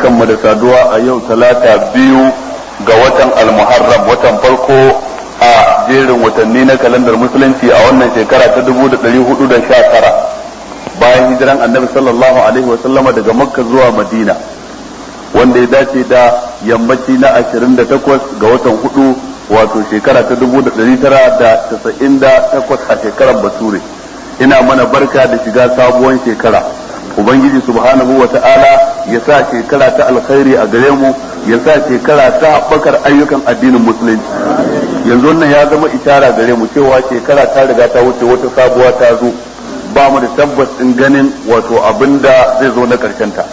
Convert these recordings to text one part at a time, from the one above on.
barkanmu da saduwa a yau talata biyu ga watan almuharram watan farko a jerin watanni na kalandar musulunci a wannan shekara ta dubu da ɗari hudu da sha tara bayan hijiran annabi sallallahu alaihi wa sallama daga makka zuwa madina wanda ya dace da yammaci na ashirin da takwas ga watan hudu wato shekara ta dubu da ɗari tara da casa'in da takwas a shekarar bature ina mana barka da shiga sabuwar shekara ubangiji subhanahu wa ta'ala ya sa shekara ta alkhairi a gare mu ya sa shekara ta haɓakar ayyukan addinin musulunci yanzu wannan ya zama ishara gare mu cewa shekara ta riga ta wuce wata sabuwa ta zo ba mu da tabbas din ganin wato abinda zai zo na karshen ta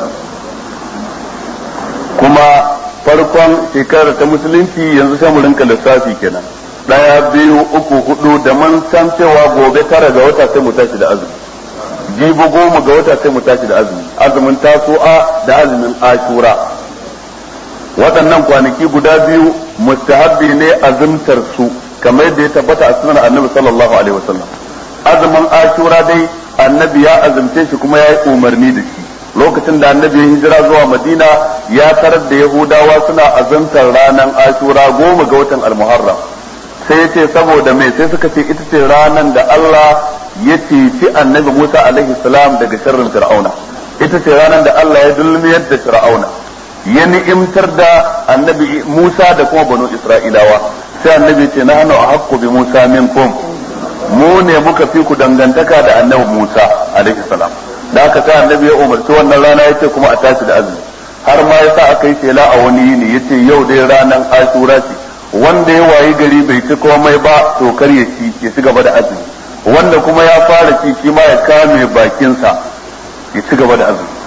kuma farkon shekarar ta musulunci yanzu sai mu rinka lissafi kenan daya biyu uku hudu da man san cewa gobe tara ga wata sai mu tashi da azumi jibi goma ga wata sai mu tashi da azumi azumin tasu'a da azumin ashura waɗannan kwanaki guda biyu mustahabbi ne azumtar su kamar yadda ya tabbata a sunan annabi sallallahu alaihi wasallam azumin ashura dai annabi ya azumce shi kuma ya yi umarni da shi lokacin da annabi ya hijira zuwa madina ya tarar da yahudawa suna azumtar ranar ashura goma ga watan almuharram sai ya ce saboda mai sai suka ce ita ce ranar da Allah ya ceci annabi Musa alaihi salam daga sharrin fir'auna ita ce ranar da Allah ya dulmiyar da fir'auna ya ni'imtar da annabi Musa da kuma banu Isra'ilawa sai annabi ce na hannu a hakku bi Musa minkum mu ne muka fi ku dangantaka da annabi Musa alaihi salam da aka sai annabi ya umarci wannan rana ya ce kuma a tashi da azumi har ma yasa aka yi shela a wani yini ya ce yau dai ranar ashura ce wanda ya wayi gari bai ci komai ba to kar ya ci ya ci gaba da azumi wanda kuma ya fara ci shi ma ya kame bakinsa ya ci gaba da azumi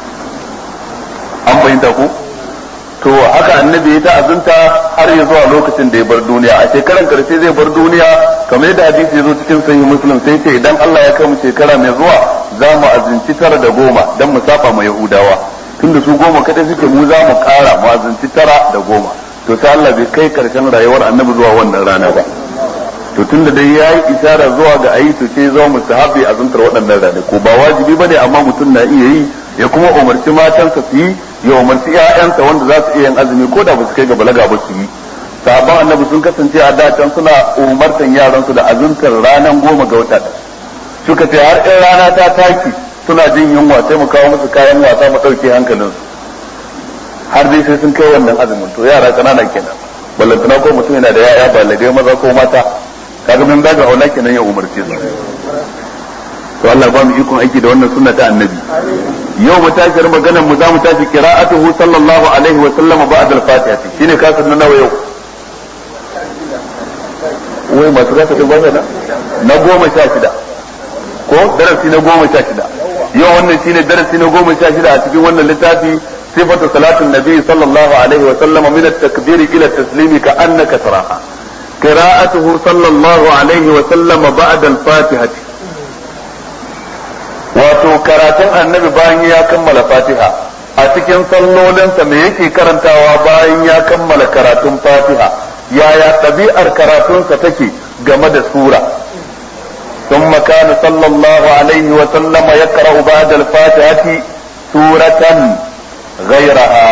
an fahimta ku to haka annabi ya ta azunta har ya zuwa lokacin da ya bar duniya a shekaran karshe zai bar duniya kamar yadda hadisi ya zo cikin sahih muslim sai ce idan Allah ya kai mu shekara mai zuwa za mu azunci tara da goma dan mu saba ma yahudawa tunda su goma kadai suke mu za mu kara mu azunci tara da goma to sai Allah bai kai karshen rayuwar annabi zuwa wannan rana ba to tunda dai yayi isara zuwa ga ayi to sai zo mustahabi azuntar waɗannan rana ko ba wajibi bane amma mutum na iya yi ya kuma umarci matansa su yi ya umarci ƴaƴansa wanda za su iya yin azumi ko da ba su kai ga balaga ba su yi sahabban annabi sun kasance a da can suna umartan yaran su da azuntar ranar goma ga wata suka ce har in rana ta taki suna jin yunwa sai mu kawo musu kayan wasa mu ɗauke hankalinsu har dai sai sun kai wannan azumin to yara kanana kenan ballantana ko mutum yana da yaya balagai maza ko mata kaga min daga aula kenan ya umarce su to Allah ba mu ikon aiki da wannan sunna ta annabi yau mu tashi maganar mu za mu tashi qira'atuhu sallallahu alaihi wa sallam ba'da al-fatiha shine kasar na nawa yau wai masu kasa din ba na na goma sha shida ko darasi na goma sha shida yau wannan shine darasi na goma sha shida a cikin wannan littafi صفة صلاة النبي صلى الله عليه وسلم من التكبير إلى التسليم كأنك تراها قراءته صلى الله عليه وسلم بعد الفاتحة wato karatun annabi bayan ya kammala fatiha a cikin sallolinsa me yake karantawa bayan ya kammala karatun fatiha yaya ɗabi'ar karatunsa take game da sura ثم كان صلى الله عليه وسلم يقرأ بعد الفاتحة سورة غيرها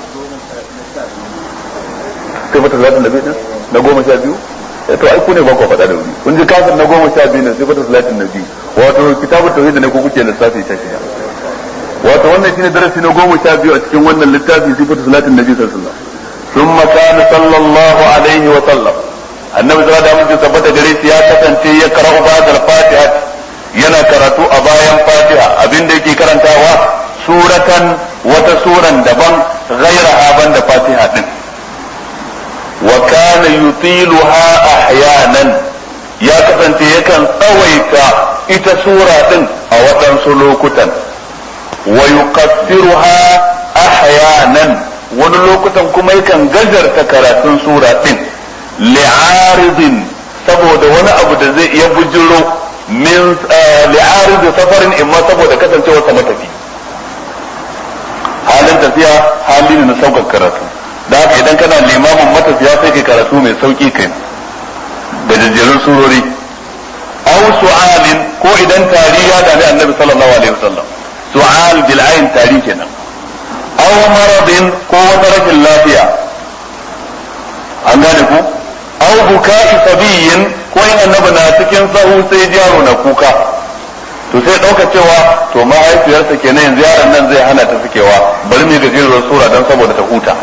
صفة صلاة النبي na goma sha biyu to ai ku ne ba ku faɗa da wuri kun ji kafin na goma sha biyu ne sifatu salatin nabi wato kitabu tauhid ne ko kuke lissafi ta shi wato wannan shine darasi na goma sha biyu a cikin wannan littafi sifatu salatin nabi sallallahu alaihi wasallam thumma kana sallallahu alaihi wa sallam annabi sallallahu alaihi wasallam tabbata gare shi ya kasance ya karau ba'da al-fatiha yana karatu a bayan fatiha abinda yake karantawa suratan wata suran daban ghairaha banda fatiha din wa kana yutiluha ahyanan ya kasance yakan tsawaita ita sura din a waɗansu lokutan wa yuqassiruha ahyanan wani lokutan kuma yakan gajarta karatun sura din li'aridin saboda wani abu da zai iya bujiro min li'arid safarin imma saboda kasancewar sa matafi halin tafiya hali ne na saukar karatu da haka idan kana limamin matafiya sai kai karatu mai sauki kai da jajjerun surori aw su'alin ko idan tari ya dami annabi sallallahu alaihi wasallam su'al bil ayn tari kenan aw aw maradin ko wata rashin lafiya an gane ku aw buka'i sabiyin ko in annabi na cikin sahu sai yaro na kuka to sai dauka cewa to mahaifiyarsa kenan yanzu yaron nan zai hana ta sukewa bari mu gajeruwar sura dan saboda ta huta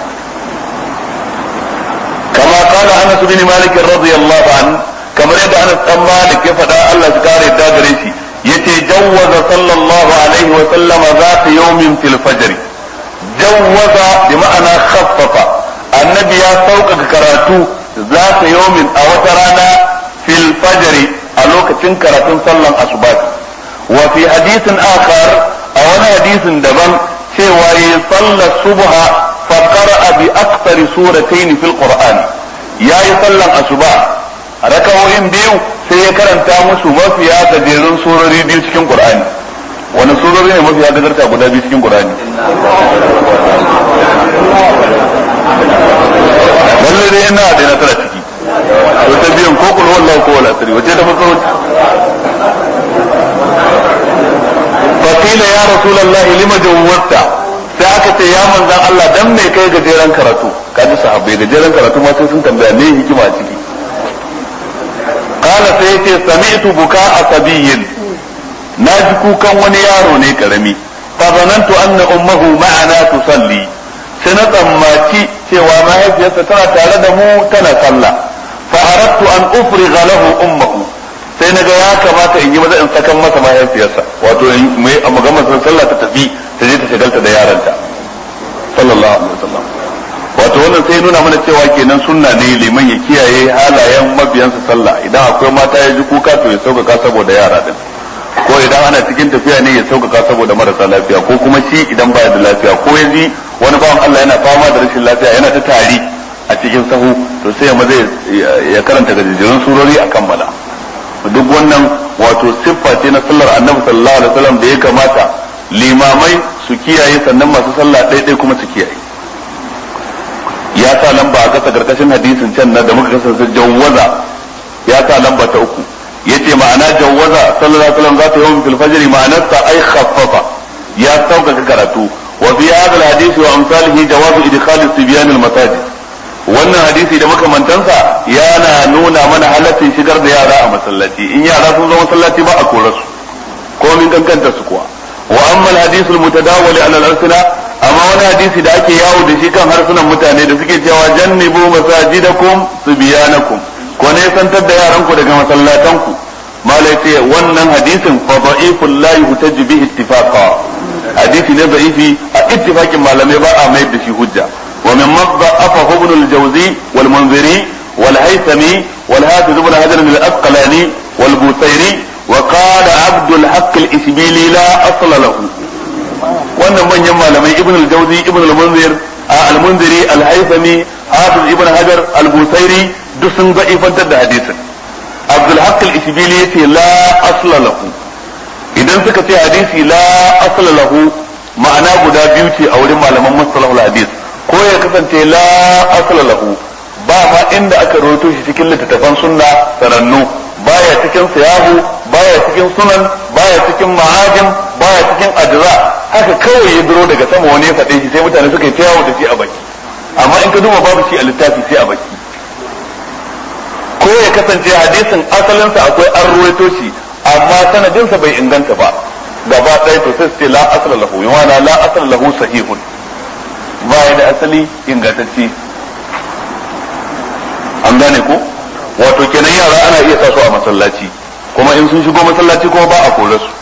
kama kana Anas bin Malik radiyallahu anhu kamar yadda Anas dan Malik ya faɗa Allah ya kare da gare shi yace jawwaza sallallahu alaihi wa sallama zata yawmin fil fajr jawwaza bi ma'ana khaffafa annabi ya sauƙaƙa karatu zata yawmin a wata rana fil fajr a lokacin karatun sallan asuba wa fi hadithin akhar a wani hadisin daban cewa yi sallar subha fa qara'a bi aktsari suratayn fil qur'an yayi sallan asuba rakawoyin biyu sai ya karanta musu mafiya gajerun surori biyu cikin qur'ani wani surori ne mafiya gajarta guda biyu cikin qur'ani lalle dai ina da na tara ciki to ta biyan ko kul wallahu ko wala sirri wace ta farko fakila ya rasulullahi lima jawwata sai aka ce ya manzan Allah dan me kai gajeren karatu kaji sahabbai gajeren karatu ma sai sun tambaya me hikima a ciki qala sai yace sami'tu buka asabiyin na ji kukan wani yaro ne karami fa zanantu anna ummuhu ma'ana tusalli sai na tsammaci cewa mahaifiyarsa tana tare da mu tana sallah fa aradtu an ufriga lahu ummuhu sai naga ya kamata in yi maza in sakan masa mahaifiyarsa wato mai a magamar sallah ta tafi ta je ta shagalta da yaranta sallallahu alaihi wasallam wato wannan sai nuna mana cewa kenan sunna ne liman ya kiyaye halayen mabiyansa sallah idan akwai mata ya ji kuka to ya sauƙaƙa saboda yara din ko idan ana cikin tafiya ne ya sauƙaƙa saboda marasa lafiya ko kuma shi idan baya da lafiya ko ya ji wani bawan Allah yana fama da rashin lafiya yana ta tari a cikin sahu to sai ya maza ya karanta gajejjerun surori a kammala duk wannan wato siffa ce na sallar annabi sallallahu alaihi wasallam da ya kamata limamai su kiyaye sannan masu sallah ɗaiɗai kuma su kiyaye ya sa lamba a kasa karkashin hadisin can na da muka kasance jawwaza ya sa lamba ta uku yace ma'ana jawwaza sallallahu alaihi wasallam zata yawm fil fajr ma'anarsa ai khaffafa ya sauƙaƙa karatu wa fi hadha al hadith wa amsalihi jawazu idkhal as-sibyan al masajid wannan hadisi da makamantansa yana nuna mana halaccin shigar da yara a masallaci in yara sun zo masallaci ba a kore su ko min kankanta su kuwa wa amma al-hadith al-mutadawwal ala al-alsina amma wani hadisi da ake yawo da shi kan harsunan mutane da suke cewa jannibu masajidakum subyanakum ko ne santar da yaran ku daga masallatan ku malai ce wannan hadisin fa da'iful la yuhtaju bihi ittifaqa hadisi ne da'ifi a ittifaqin malamai ba a mai da shi hujja ومن ضعفه ابن الجوزي والمنذري والهيثمي والحافظ ابن حجر الاسقلاني والبوسيري وقال عبد الحق الاسبيلي لا اصل له wannan manyan malamai ibn al-jawzi ibn al-munzir al-munziri al-haythami hafiz ibn hajar al-busairi duk sun ga ifantar da hadisin abdul haqq al-isbili yace la asla lahu idan suka ce hadisi la asla lahu ma'ana guda biyu ce a wurin malaman mustalahul hadis ko ya kasance la asla lahu ba ma inda aka rawaito shi cikin littattafan sunna sanannu baya cikin siyahu baya cikin sunan baya cikin ma'ajim baya cikin ajza haka kawai ya duro daga sama wani ya faɗe shi sai mutane suka yi ta yawo da shi a baki amma in ka duba babu shi a littafi sai a baki ko ya kasance hadisin asalinsa akwai an ruwaito shi amma sanadinsa bai inganta ba gaba ɗaya to sai su ce la asala lahu yana la asala lahu sahihun ba ya da asali ingantacce an gane ko wato kenan yara ana iya sa su a masallaci kuma in sun shigo masallaci kuma ba a kore su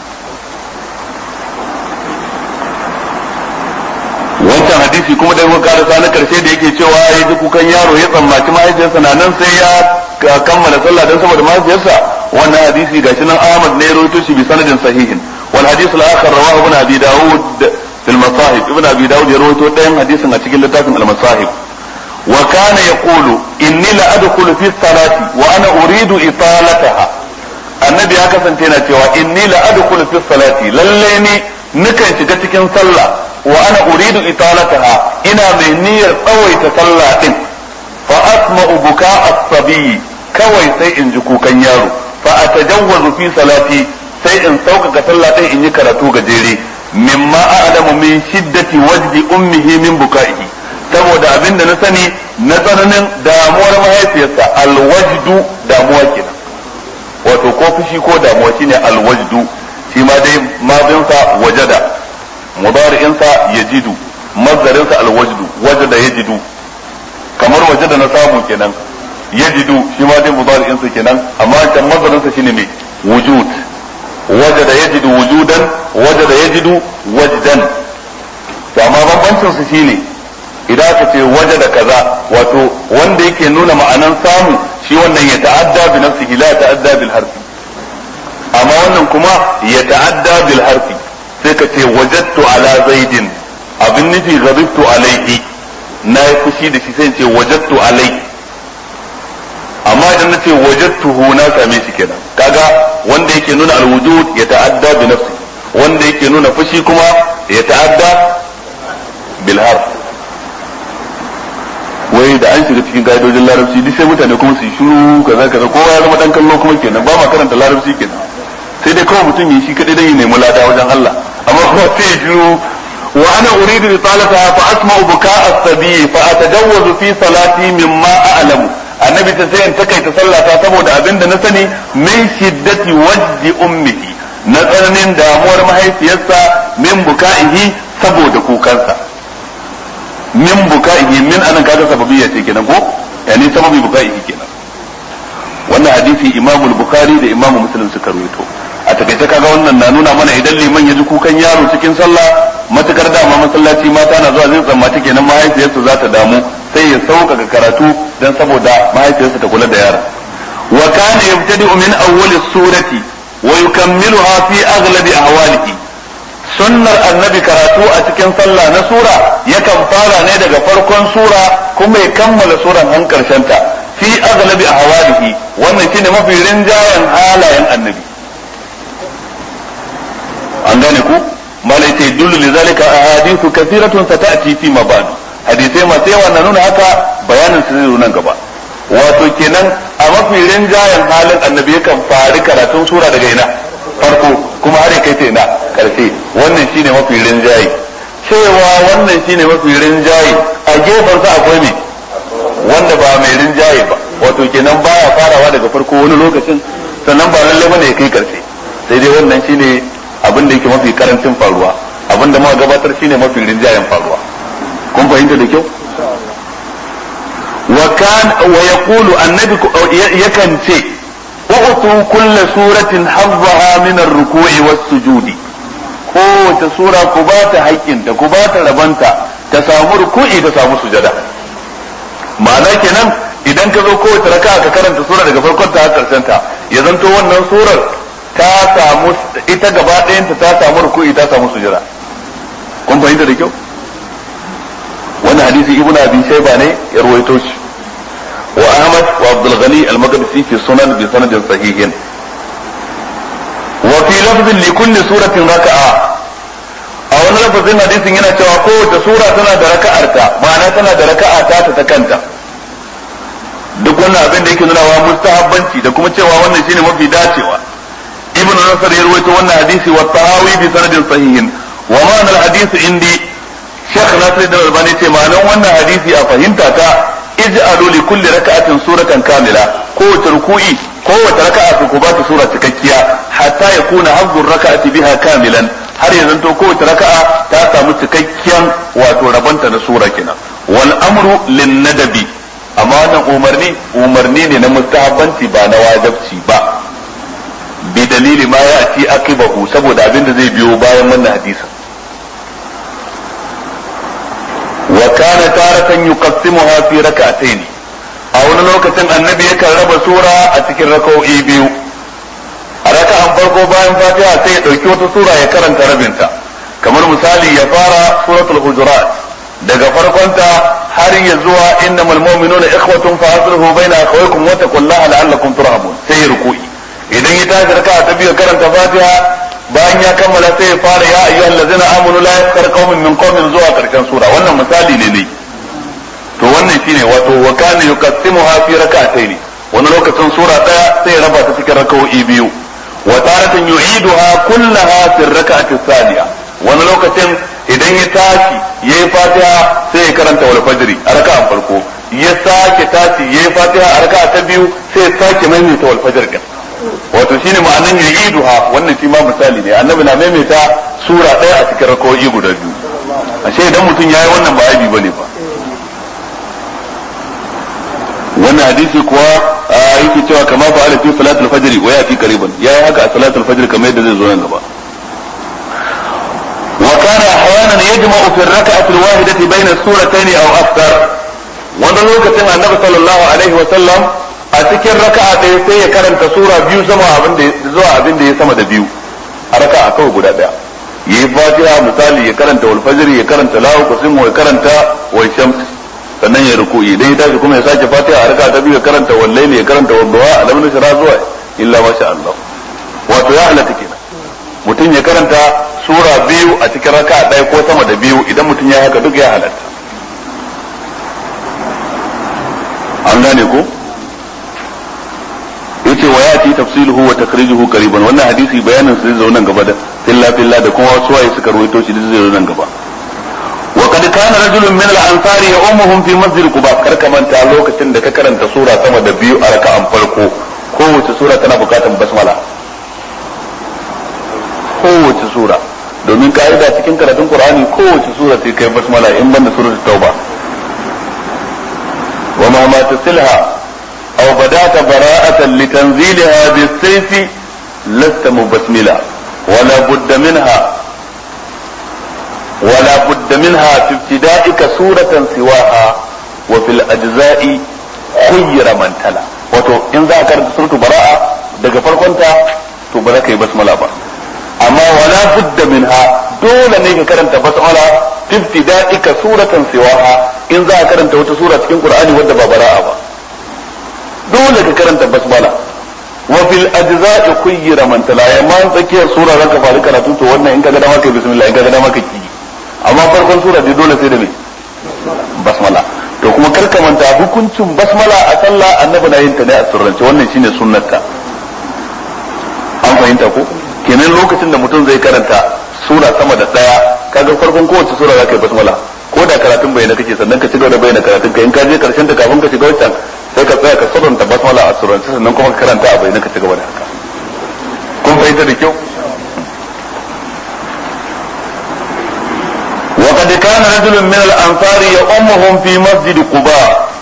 wancan hadisi kuma da muka karasa na karshe da yake cewa ya ji kukan yaro ya tsammaci mahaifiyarsa na nan sai ya kammala sallah don saboda mahaifiyarsa wannan hadisi gashi nan Ahmad ne ya rawaito shi bi sanadin sahihin wal hadith al-akhar rawahu ibn Abi Dawud fil masahib ibn Abi Dawud ya rawaito ɗayan hadisin a cikin littafin al-masahib wa kana yaqulu inni la adkhulu fi salati wa ana uridu italataha annabi ya kasance yana cewa inni la adkhulu fi salati lalle ni nukan shiga cikin sallah wa ana uridu italataha ina mai niyyar tsawaita sallah din fa asma'u buka as-sabi kawai sai in ji kukan yaro fa atajawwazu fi salati sai in sauƙaƙa sallah din in yi karatu gajere mimma a'lamu a'lamu min shiddati wajdi ummihi min buka'ihi saboda abin da na sani na tsananin damuwar mahaifiyarsa alwajdu damuwa kenan wato ko fushi ko damuwa shine alwajdu shi ma dai madinsa wajada mudari'insa yajidu mazdarinsa alwajdu wajada yajidu kamar wajada na samu kenan yajidu shi ma dai mudari'insa kenan amma can mazdarinsa shine mai wujud wajada yajidu wujudan wajada yajidu wajdan to amma bambancin su shine idan aka ce wajada kaza wato wanda yake nuna ma'anan samu shi wannan ya ta'adda bi nafsihi la ta'adda bil harfi amma wannan kuma ya ta'adda bil harfi sai ka ce wajadtu ala zaidin abin nufi ghadibtu alaihi na yi fushi da shi sai ce wajadtu alai amma idan na ce wajadtuhu na same shi kenan kaga wanda yake nuna alwujud ya ta'adda bi nafsi wanda yake nuna fushi kuma ya ta'adda bil harf wai da an shiga cikin ka'idojin larabci duk sai mutane kuma su yi shiru kaza kaza kowa ya zama dan kallo kuma kenan ba ma karanta larabci kenan sai dai kawai mutum yi shi kadai dan ya nemi lada wajen Allah amma kuma sai ya shiru wa ana uridu risalata fa asma'u buka'a as-sabi fa atajawwazu fi salati mimma a'lamu annabi ta sai in takaita sallata saboda abin da na sani min shiddati wajdi ummihi na tsananin damuwar mahaifiyarsa min buka'ihi saboda kukansa min buka'ihi min anan kaga sababiyya ce kenan ko yani sababi buka'ihi kenan wannan hadisi imamu bukhari da imamu muslim suka rawaito a takaice kaga wannan na nuna mana idan liman ya ji kukan yaro cikin sallah matukar dama masallaci mata na zuwa zai tsammata kenan mahaifiyarsa za ta damu sai ya sauƙaƙa karatu dan saboda mahaifiyarsa ta kula da yaron wa kana yabtadi'u min awwali surati wa yukammiluha fi aghlabi ahwalihi sunnar annabi karatu a cikin sallah na sura yakan fara ne daga farkon sura kuma ya kammala suran han karshen ta fi aghlabi ahwalihi wannan shine mafi rinjayen halayen annabi an gane ku malai ce dullu lizalika ahadithu kathiratun sata'ti fi ma ba'du hadisai masu yawa na nuna haka bayanin su zai nan gaba wato kenan a mafi rinjayen halin annabi yakan fari karatun sura daga ina farko kuma har kai ta ina karshe wannan shine mafi rinjaye cewa wannan shine mafi rinjaye a gefen sa akwai me wanda ba mai rinjaye ba wato kenan baya farawa daga farko wani lokacin sannan ba lalle bane ya kai karshe sai dai wannan shine abin da yake mafi karancin faruwa abin da muka gabatar shine mafi rinjayen faruwa kun fahimta da kyau wa kan wa yaqulu annabi yakan ce u'tu kulla suratin hazzaha min ar-ruku'i was-sujudi kowace sura ku ba ta haƙƙinta ku ba ta rabanta ta samu ruku'i ta samu sujada ma'ana kenan idan ka zo kowace raka'a ka karanta sura daga farkon ta har karshen ta ya zanto wannan surar ta samu ita gaba ɗayanta ta samu ruku'i ta samu sujada kun fahimta da kyau wannan hadisi ibnu abi shayba ne ya ruwaito shi wa ahmad wa abdul ghani al-maqdisi fi sunan bi sanadin sahihin wa fi lafzin li kulli suratin raka'a a wani lafazin hadisin yana cewa kowace sura tana da raka'arta ma'ana tana da raka'a ta ta kanta duk wannan abin da yake nuna wa mustahabbanci da kuma cewa wannan shine mafi dacewa ibn nasr ya rawaito wannan hadisi wa tahawi bi sanadin sahihin wa ma'anar hadisi indi shekh nasir da albani ce ma'anar wannan hadisi a fahimta ta ij'alu li kulli raka'atin suratan kamila kowace ruku'i kowace raka'a ku ba ta sura cikakkiya hatta yakuna hazzur raka'ati biha kamilan har ya zanto kowace raka'a ta samu cikakken wato rabanta na sura kenan wal amru lin nadabi amma wannan umarni umarni ne na mustahabbanci ba na wajibci ba bi dalili ma ya ci akibahu saboda abin da zai biyo bayan wannan hadisin wa kana taratan yuqassimuha fi rak'atayn a wani lokacin annabi yakan raba sura a cikin raka'o'i biyu a raka'an farko bayan fatiha sai ya dauki wata sura ya karanta rabinta kamar misali ya fara suratul hujurat daga farkonta har ya zuwa innamal mu'minuna ikhwatun fa aslihu baina akhawaykum wa taqullaha la'allakum turhamun sai ya ruku'i idan ya tashi raka'a ta biyu karanta fatiha bayan ya kammala sai ya fara ya ayyuhal ladzina amanu la yaskar qaumin min qaumin zuwa karshen sura wannan misali ne ne to wannan shine wato wa kana yuqassimuha fi rak'atayn wani lokacin sura daya sai ya raba ta cikin raka'o'i biyu wa taratan yu'iduha kullaha fi rak'ati thaniya wani lokacin idan idan ya tashi yayi fatiha sai ya karanta wal fajri a raka'an farko ya sake tashi yayi fatiha a raka'a ta biyu sai ya sake maimaita wal fajr din wato shine ma'anan yu'iduha wannan shi ma misali ne annabi na maimaita sura ɗaya a cikin rakawoyi guda biyu ashe idan mutum yayi wannan ba aibi bane ba wannan hadisi kuwa yake cewa kama fa'ala fi salatul fajr wa yati qariban yayi haka a salatul fajr kamar yadda zai zo nan gaba wa kana ahyanan yajma'u fi ar-rak'ati al-wahidati bayna as-suratayn aw akthar wannan lokacin annabi sallallahu alaihi wa sallam a cikin raka'a ɗaya sai ya karanta sura biyu sama abin da zuwa abin da ya sama da biyu a raka'a kawai guda ɗaya yayi fatiha misali ya karanta wal fajr ya karanta lahu qasim ya karanta wa shams sannan ya ruku'i idan ya tashi kuma ya sake fatiha a raka ta biyu ya karanta wallahi ya karanta wadduha alam nashra zuwa illa masha Allah wato ya halatta kenan mutum ya karanta sura biyu a cikin raka ɗaya ko sama da biyu idan mutum ya haka duk ya halatta an gane ko yace wa yati tafsiluhu wa takrijuhu qariban wannan hadisi bayanin sai zo nan gaba da filla filla da kuma wasu waye suka ruwaito shi zai zo nan gaba وقد كان رجل من الانصار يؤمهم في مسجد قباء karka manta lokacin da ka karanta sura sama da biyu a raka'an farko kowace sura tana bukatan basmala kowace sura domin ka'ida cikin karatun qur'ani kowace sura sai kai basmala in banda suratul tauba wa ma ma tasilha aw badata bara'atan litanzilha bis-sayfi lasta mubasmila wala budda minha ولا بد منها في ابتدائك سورة سواها وفي الأجزاء خير من تلا wato in za a karanta suratu bara'a daga farkonta to ba za ka yi basmala ba amma wala budda minha dole ne ka karanta basmala ibtida'ika suratan siwaha in za a karanta wata sura cikin qur'ani wadda ba bara'a ba dole ka karanta basmala wa fil ajza'i khayyira man tala amma tsakiyar sura zaka fara karatu to wannan in ka ga dama kai bismillah in ka ga dama ka ki amma farkon sura dai dole sai da me basmala to kuma karka manta hukuncin basmala a sallah annabi na yin ta ne a sirrance wannan shine sunnarta an fahimta ko kenan lokacin da mutum zai karanta sura sama da daya kaga farkon kowace sura zaka yi basmala ko da karatun bayyana kake sannan ka ci gaba da bayyana karatun ka in ka je karshen ta kafin ka shiga wancan sai ka tsaya ka sabanta basmala a sirrance sannan kuma ka karanta a bayyana ka ci gaba da haka kun fahimta da kyau وقد كان رجل من الأنصار يؤمهم في مسجد قباء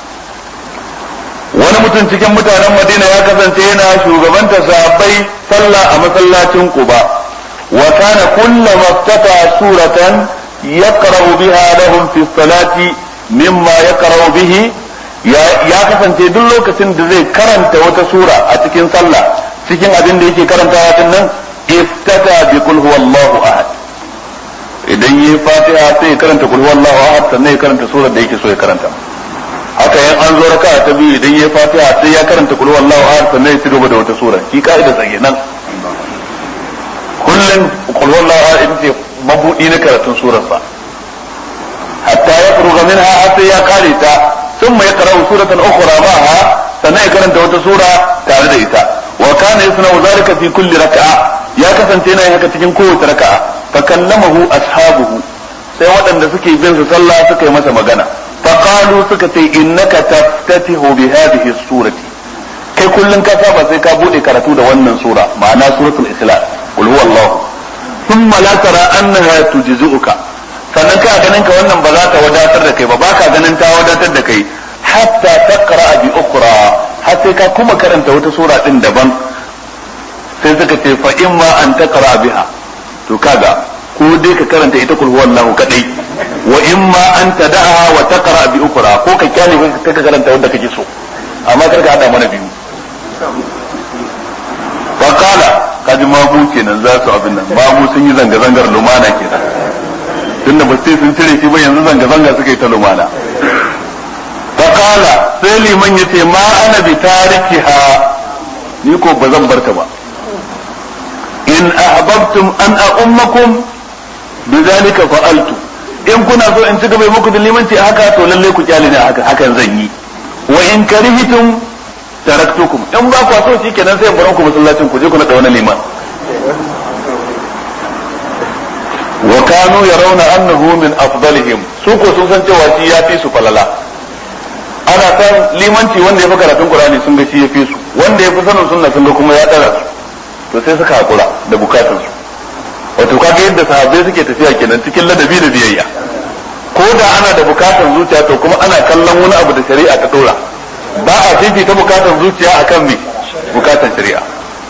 wani mutum cikin mutanen madina ya kasance yana shugabanta sahabbai sallah a masallacin quba wa kana kullama iftata suratan yaqra'u biha lahum fi salati mimma yaqra'u bihi ya kasance duk lokacin da zai karanta wata sura a cikin sallah cikin abin da yake karantawa din nan iftata bi qul huwallahu ahad idan yi fatiha sai ya karanta kul huwallahu ahad sannan ya karanta surar da yake so ya karanta haka yan an zo raka ta biyu idan yi fatiha sai ya karanta kul huwallahu ahad sannan ya ci gaba da wata sura shi ka'ida sai nan kullun kul huwallahu ahad ita ce mabudi na karatun surar sa hatta ya furuga minha har sai ya kare ta thumma yaqra'u suratan ukhra ma'aha sannan ya karanta wata sura tare da ita wa kana yasna'u zalika fi kulli raka'a ya kasance yana haka cikin kowace raka'a fakallamahu ashabuhu sai waɗanda suke bin su sallah suka yi masa magana faqalu suka ce innaka taftatihu bi hadhihi surati kai kullun ka saba sai ka bude karatu da wannan sura ma'ana suratul ikhlas qul huwallahu thumma la tara annaha tujzi'uka sannan ka ganin ka wannan ba za ta wadatar da kai ba baka ganin ta wadatar da kai hatta taqra bi ukhra har sai ka kuma karanta wata sura din daban sai suka ce fa imma an taqra biha to kaga ko dai ka karanta ita kul huwallahu kadai wa imma an tada'a wa taqra bi ukra ko ka kyale ka ka karanta wanda kake so amma kar ka hada mana biyu fa qala kaji mamu kenan za su abin nan mamu sun yi zanga zangar lumana kenan tunda ba sai sun cire shi ba yanzu zanga zanga suka yi ta lumana fa qala sai liman yace ma ana bi tarikiha ni ko ba zan barta ba in ahbabtum an a'ummakum bidhalika fa'altu in kuna so in ci gaba muku da limanci haka to lalle ku kyale ne haka hakan zan yi wa in karihtum taraktukum in ba ku so shi kenan sai in ku masallacin ku je ku na da wani liman wa kanu yarawna annahu min afdalihim su ko sun san cewa shi ya fi su falala ana san limanci wanda ya fi karatun qur'ani sun ga shi ya fi su wanda ya fi sanin sunna sun ga kuma ya tsara su to sai suka hakura da bukatun su wato kaga yadda sahabbai suke tafiya kenan cikin ladabi da biyayya ko da ana da bukatun zuciya to kuma ana kallon wani abu da shari'a ta dora ba a fifita bukatun zuciya akan me bukatun shari'a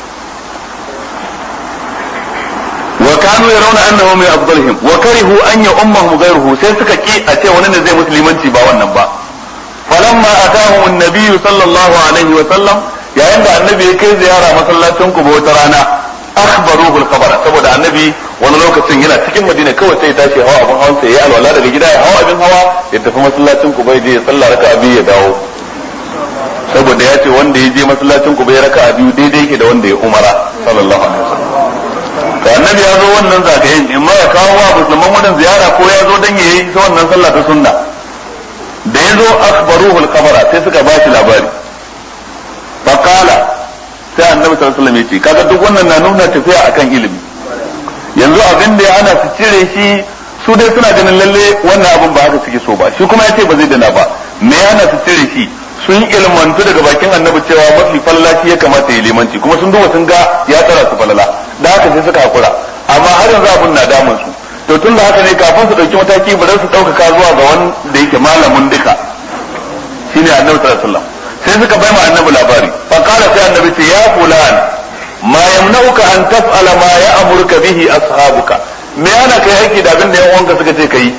وكانوا يرون انه من افضلهم وكرهوا ان يؤمهم غيره sai suka ki a ce wani ne zai musulmanci ba wannan ba falamma atahum an-nabiy sallallahu alaihi wa sallam yayin da annabi ya kai ziyara masallacin ku wata rana akhbaruhu al-khabara saboda annabi wani lokacin yana cikin madina kawai sai ya tashi hawa abin hawan sai ya alwala daga gida ya hawa abin hawa ya tafi masallacin ku bai je ya sallah raka'a biyu ya dawo saboda ya ce wanda ya je masallacin ku bai raka'a biyu daidai yake da wanda ya umara sallallahu alaihi wasallam to annabi ya zo wannan zagayen in ma ya kawo wa musulman wannan ziyara ko ya zo dan ya yi ta wannan sallah ta sunna da ya zo akhbaruhu al-khabara sai suka ba shi labari fa qala sai annabi sallallahu alaihi wasallam ya ce kaga duk wannan na nuna tafiya akan ilimi yanzu abin da ya ana su cire shi su dai suna ganin lalle wannan abin ba haka suke so ba shi kuma ya ce ba zai dana ba me yana su cire shi sun ilmantu daga bakin annabi cewa mafi fallaci ya kamata ya limanci kuma sun duba sun ga ya tsara su falala da haka sai suka hakura amma har yanzu abin na damun su to tun da haka ne kafin su dauki mataki ba su ɗaukaka zuwa ga wanda yake malamin duka shine annabi sallallahu alaihi wasallam sai suka bai ma annabi labari fa qala sai annabi ce ya fulan ma yamna'uka an taf'ala ma ya'muruka bihi ashabuka me yana kai aiki da abin da yan uwanka suka ce kai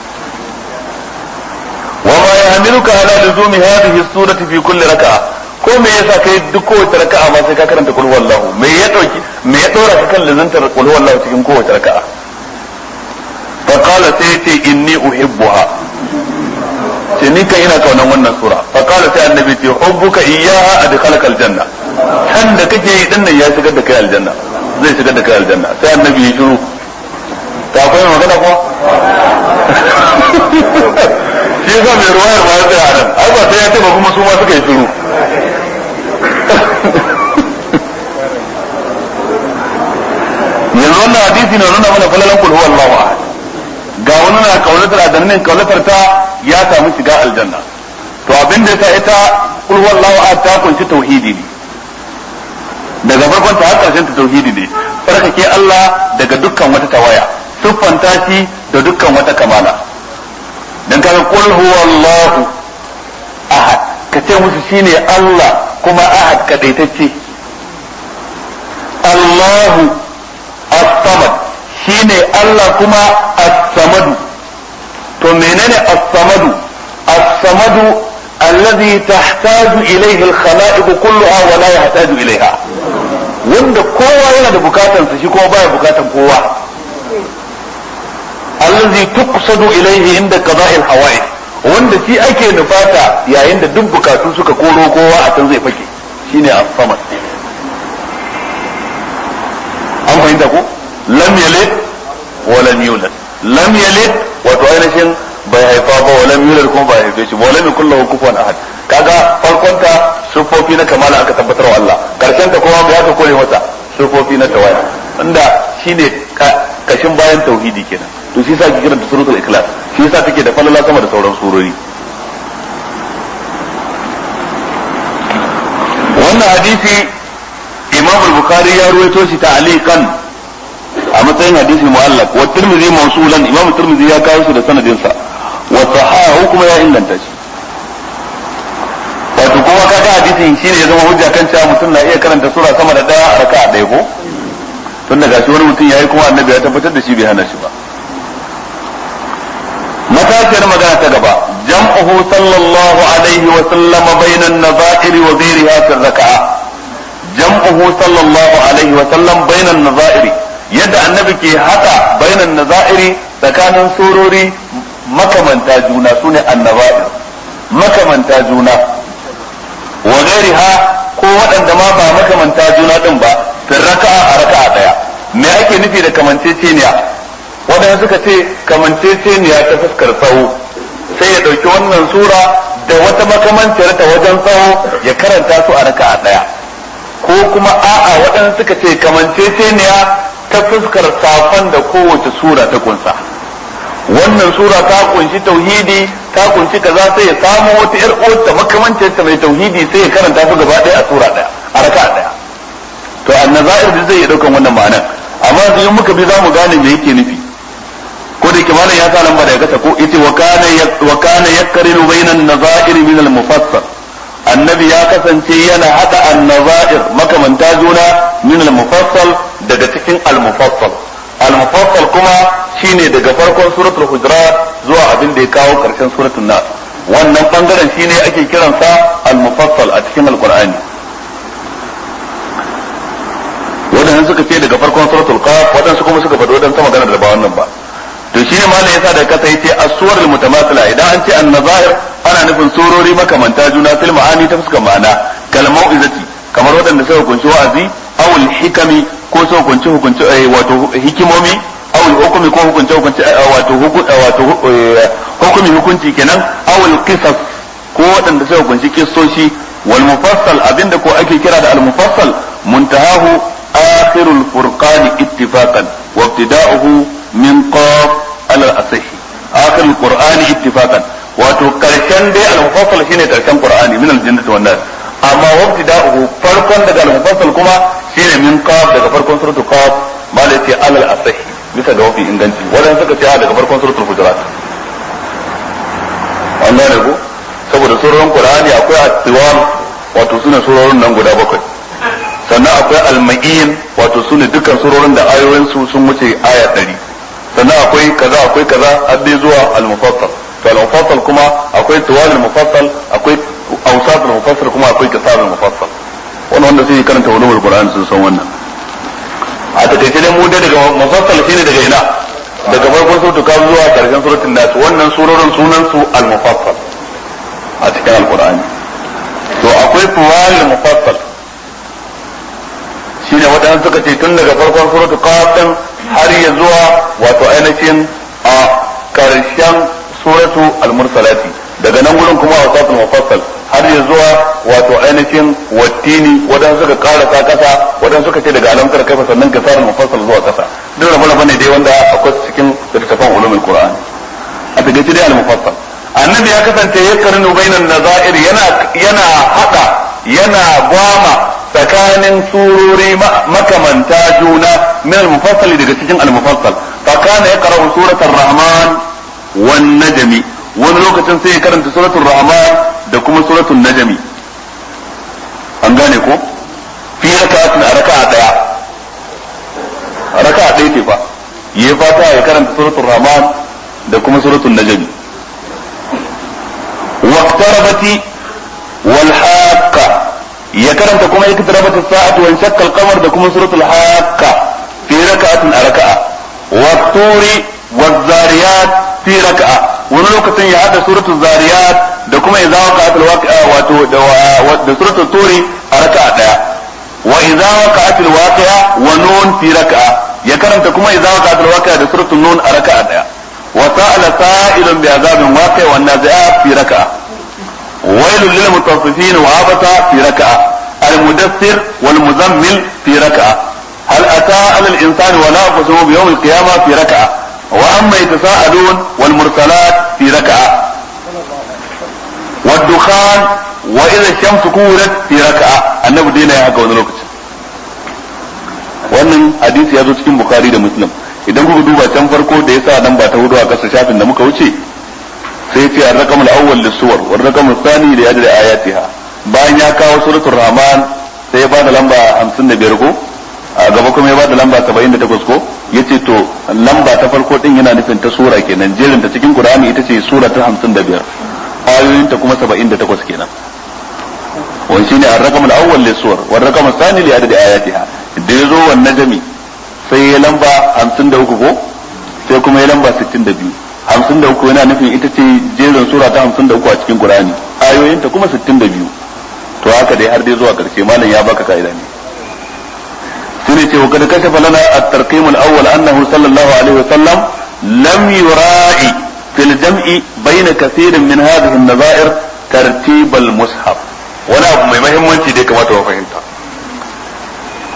وما يحملك على لزوم هذه السورة في كل ركعة ko me yasa kai duk kowace raka'a ma sai ka karanta kul huwallahu me ya dauki me ya dora ka kan lazantar kul huwallahu cikin kowace raka'a fa qala sai ce inni uhibbuha ce ni kan ina kaunan wannan sura fa qala sai annabi ce hubbuka iyyaha adkhalaka aljanna san da kake yi dinnan ya shigar da kai aljanna zai shigar da kai aljanna sai annabi ya shiru ta akwai magana ko shi yasa mai ruwayar ma ya tsaya nan ai ba sai ya ce ba kuma su ma suka yi shiru yanzu wannan hadisi na nuna mana falalan kulhu wallahu ahad ga wani na kaulatar adannin kaulatar ta ya samu shiga aljanna to abin da yasa ita kulhu wallahu ahad ta kunshi tauhidi ne daga farkon ta har karshen ta tauhidi ne farkake Allah daga dukkan wata tawaya siffanta shi da dukkan wata kamala dan kaga qul huwallahu ahad ka ce musu shine Allah kuma ahad kadaitacce Allahu as-samad shine Allah kuma as-samadu to menene as-samadu as-samadu alladhi tahtaju ilayhi al-khalaiq kulluha wa la yahtaju ilayha wanda kowa yana da bukatansa shi kuma baya bukatan kowa allazi tuqsadu ilayhi inda qada'il hawa'i wanda shi ake nufata yayin da duk bukatu suka koro kowa a can zai fake shine as-samad an fahimta ko lam yalid wa lam yulad lam yalid wato ainihin bai haifa ba wa lam yulad kuma bai haife shi ba lam yakul lahu kufuwan ahad kaga farkon ta sufofi na kamala aka tabbatar wa Allah karshen ta kuma ya ka kore masa sufofi na tawaya inda shine kashin bayan tauhidi kenan to shi yasa ke kiranta suratul ikhlas shi yasa take da falala sama da sauran surori wannan hadisi imam al-bukhari ya ruwaito shi ta'liqan a matsayin hadisi mu'allaq wa tirmidhi mawsulan imam tirmidhi ya kawo shi da sanadin sa wa sahahu kuma ya inganta shi wato kuma kaga hadisin shine ya zama hujja kan cewa mutum na iya karanta sura sama da daya a raka'a daya ko tun daga shi wani mutum yayi kuma annabi ya tabbatar da shi bai hana shi ba matashiyar magana ta gaba jam'uhu sallallahu alaihi wa sallama bainan nazair wa ghairiha fi raka'a jam'uhu sallallahu alaihi wa sallam bainan nazair yadda annabi ke haka bainan nazairi tsakanin surori makamanta juna sune annabair makamanta juna wa ghairiha ko waɗanda ma ba makamanta juna din ba fi raka'a a raka'a daya me ake nufi da kamanceceniya wadanda suka ce kamanceceniya ta fuskar tsawo sai ya ɗauki wannan sura da wata makamanciyar ta wajen tsawo ya karanta su a raka a ɗaya ko kuma a'a waɗanda suka ce kamanceceniya ta fuskar safan da kowace sura ta kunsa wannan sura ta kunshi tauhidi ta kunshi kaza sai ya samu wata yar uwarta makamancin ta mai tauhidi sai ya karanta su gaba ɗaya a sura ɗaya a raka ɗaya to annazair da zai iya daukan wannan ma'anar amma yanzu in muka bi za mu gane me yake nufi ko da kimanin ya sa lamba daga kasa ko yace wa kana wa kana yakrinu bainan nazair min al mufassal annabi ya kasance yana hada an-nazair makamanta juna min al mufassal daga cikin al mufassal al mufassal kuma shine daga farkon suratul hujurat zuwa abin da ya kawo karshen suratul nas wannan bangaren shine ake kiransa al mufassal a cikin alqur'ani wadannan suka ce daga farkon suratul qaf wadansu kuma suka faɗi wadansu magana da ba wannan ba to shine malam yasa da kasa yace as-suwar al-mutamathila idan an ce an-nazair ana nufin surori makamanta juna fil ma'ani ta fuskar ma'ana kal mau'izati kamar wadanda suka kunshi wa'azi aw al-hikami ko suka kunshi hukunci wato hikimomi aw al-hukmi ko hukunci hukunci wato wato hukumi hukunci kenan aw al-qisas ko wadanda suka kunshi kissoshi wal mufassal abinda ko ake kira da al-mufassal muntahahu akhirul furqan ittifaqan wa ibtida'uhu min qaf ala asih akhir alqur'ani ittifaqan wato karshen dai al-mufassal shine karshen qur'ani min al-jannati wan nar amma wabtida'uhu farkon daga al-mufassal kuma shine min qaf daga farkon suratul qaf malai ala asih bisa ga wafi inganci wadan suka ce daga farkon suratul hujurat wannan ne ko saboda surorin qur'ani akwai at-tiwal wato sune surorin nan guda bakwai sannan akwai al-ma'in wato sune dukkan surorin da ayoyin su sun wuce aya 100 sannan akwai kaza akwai kaza har dai zuwa al-mufassal to al-mufassal kuma akwai tuwal al-mufassal akwai awsat al-mufassal kuma akwai kisar al-mufassal wannan wanda sai karanta ulumul qur'an sun san wannan a takaice dai mu dai daga mufassal shine daga ina daga farkon suratul kaf zuwa karshen suratul nas wannan surorin sunan su al-mufassal a cikin al-qur'ani to akwai tuwal al-mufassal shine wadanda suka ce tun daga farkon suratul qaf har ya zuwa wato ainihin a karshen suratu al-mursalati daga nan gurin kuma wasatul mufassal har ya zuwa wato ainihin wattini wadan suka karasa kasa wadan suka ce daga alamtar kaifa sannan ka sarar mufassal zuwa kasa duk rabu rabu ne dai wanda akwai cikin littafin ulumul qur'an a takaice dai al-mufassal annabi ya kasance ya karnu bainan nazair yana yana hada yana gwama tsakanin surori makamanta juna min al-mufassal daga cikin al-mufassal fa kana yaqra'u suratul rahman wan najmi wani lokacin sai ya karanta suratul rahman da kuma suratul najmi an gane ko fi raka'atin a raka'a daya raka'a daya ce fa yayi fata ya karanta suratul rahman da kuma suratul najmi waqtarabati wal haqqa ya karanta kuma iktarabat as-sa'atu wa shakka al-qamar da kuma suratul haqqa fi raka'atin a raka'a wa turi wa zariyat fi raka'a wani lokacin ya hada suratul zariyat da kuma idza waqa'at al-waqi'a wato da suratul turi a raka'a daya wa idza waqa'at al-waqi'a wa nun fi raka'a ya karanta kuma idza waqa'at al-waqi'a da suratul nun a raka'a daya wa sa'ala sa'ilun bi azabin waqi'a wan nazi'at fi raka'a ويل للمطففين وعبس في ركعة المدثر والمزمل في ركعة هل أتى على الإنسان ولا أقسم بيوم القيامة في ركعة وأما يتساءلون والمرسلات في ركعة والدخان وإذا الشمس كورت في ركعة النبي دينا يا هكا ونلوكت wannan hadisi ya zo cikin bukari da muslim idan kuka duba can farko da yasa nan ba ta hudu a kasa shafin da muka wuce sai ce ar-raqam al-awwal lis-suwar wa ar-raqam ath-thani li adri ayatiha bayan ya kawo suratul rahman sai ya bada lamba 55 ko a gaba kuma ya bada lamba 78 ko yace to lamba ta farko din yana nufin ta sura kenan jerin ta cikin qur'ani ita ce sura ta 55 ayoyin ta kuma 78 kenan wani shine ar-raqam al-awwal lis-suwar wa ar-raqam ath-thani li adri ayatiha da yazo wan najmi sai ya lamba 53 ko sai kuma ya lamba 62 hamsin da uku yana nufin ita ce jerin sura ta hamsin da uku a cikin Qur'ani ayoyinta kuma sittin da biyu to haka dai har dai zuwa karshe malam ya baka ka'ida ne shine ce wa kad kashafa lana at-tarqim al-awwal annahu sallallahu alaihi wa sallam lam yura'i fil jam'i bayna kathirin min hadhihi an-nazair tartib al-mushaf wani abu mai muhimmanci da kamata wa fahimta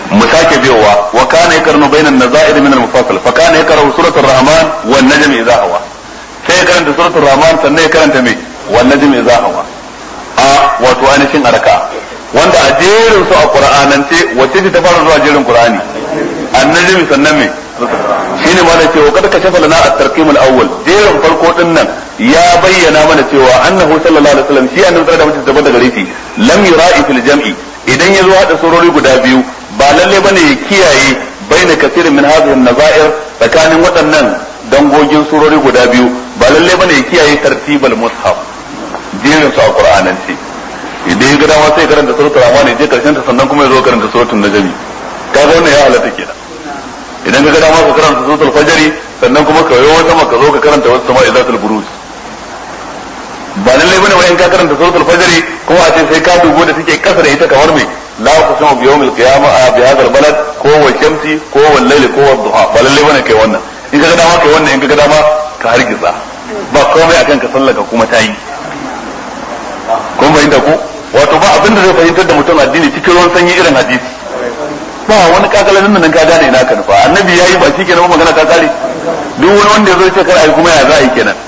mu sake biyowa wa kana yakarnu bainan nazair min al-mufassal fa kana yakrahu suratul rahman wan najm idha hawa sai ya karanta suratul rahman sannan ya karanta me wan najm idha hawa a wato ainihin araka wanda a jerin su a qur'anance wacce ce ta fara zuwa jerin qur'ani annajmi sannan me shine ma da cewa kada ka shafa lana at-tarqim al-awwal jerin farko din nan ya bayyana mana cewa annahu sallallahu alaihi wasallam shi annabi da mutum da gare shi lam yura'i fil jam'i idan ya zo hada surori guda biyu ba lalle bane ya kiyaye baina kasirin min hadhihi an-nazair tsakanin waɗannan dangogin surori guda biyu ba lalle bane ya kiyaye tartibal mushaf jerin su a qur'anance idan ya ga dama sai karanta suratul rahman je karshen ta sannan kuma ya zo karanta suratul najmi kaga wannan ya halatta kenan idan ka ga dama ka karanta suratul fajri sannan kuma ka yi wata maka zo ka karanta wasu sama idatul buruj ba lallai bane wai in ka karanta suratul fajri kuma a ce sai ka dubo da take kasa da ita kamar me la uqsimu bi yawmil qiyamah bi hadha al balad ko wa shamsi ko wal layli ko wad duha ba lallai bane kai wannan in ka ga dama kai wannan in ka ga dama ka hargitsa ba komai akan ka sallaka kuma ta yi kun fahimta ko wato ba abin da zai fahimtar da mutum addini cikin ruwan sanyi irin hadisi ba wani kakalalin nan ka gane ina ka nufa annabi yayi ba shi kenan magana ta kare duk wani wanda ya zo ce kar ai kuma ya za a yi kenan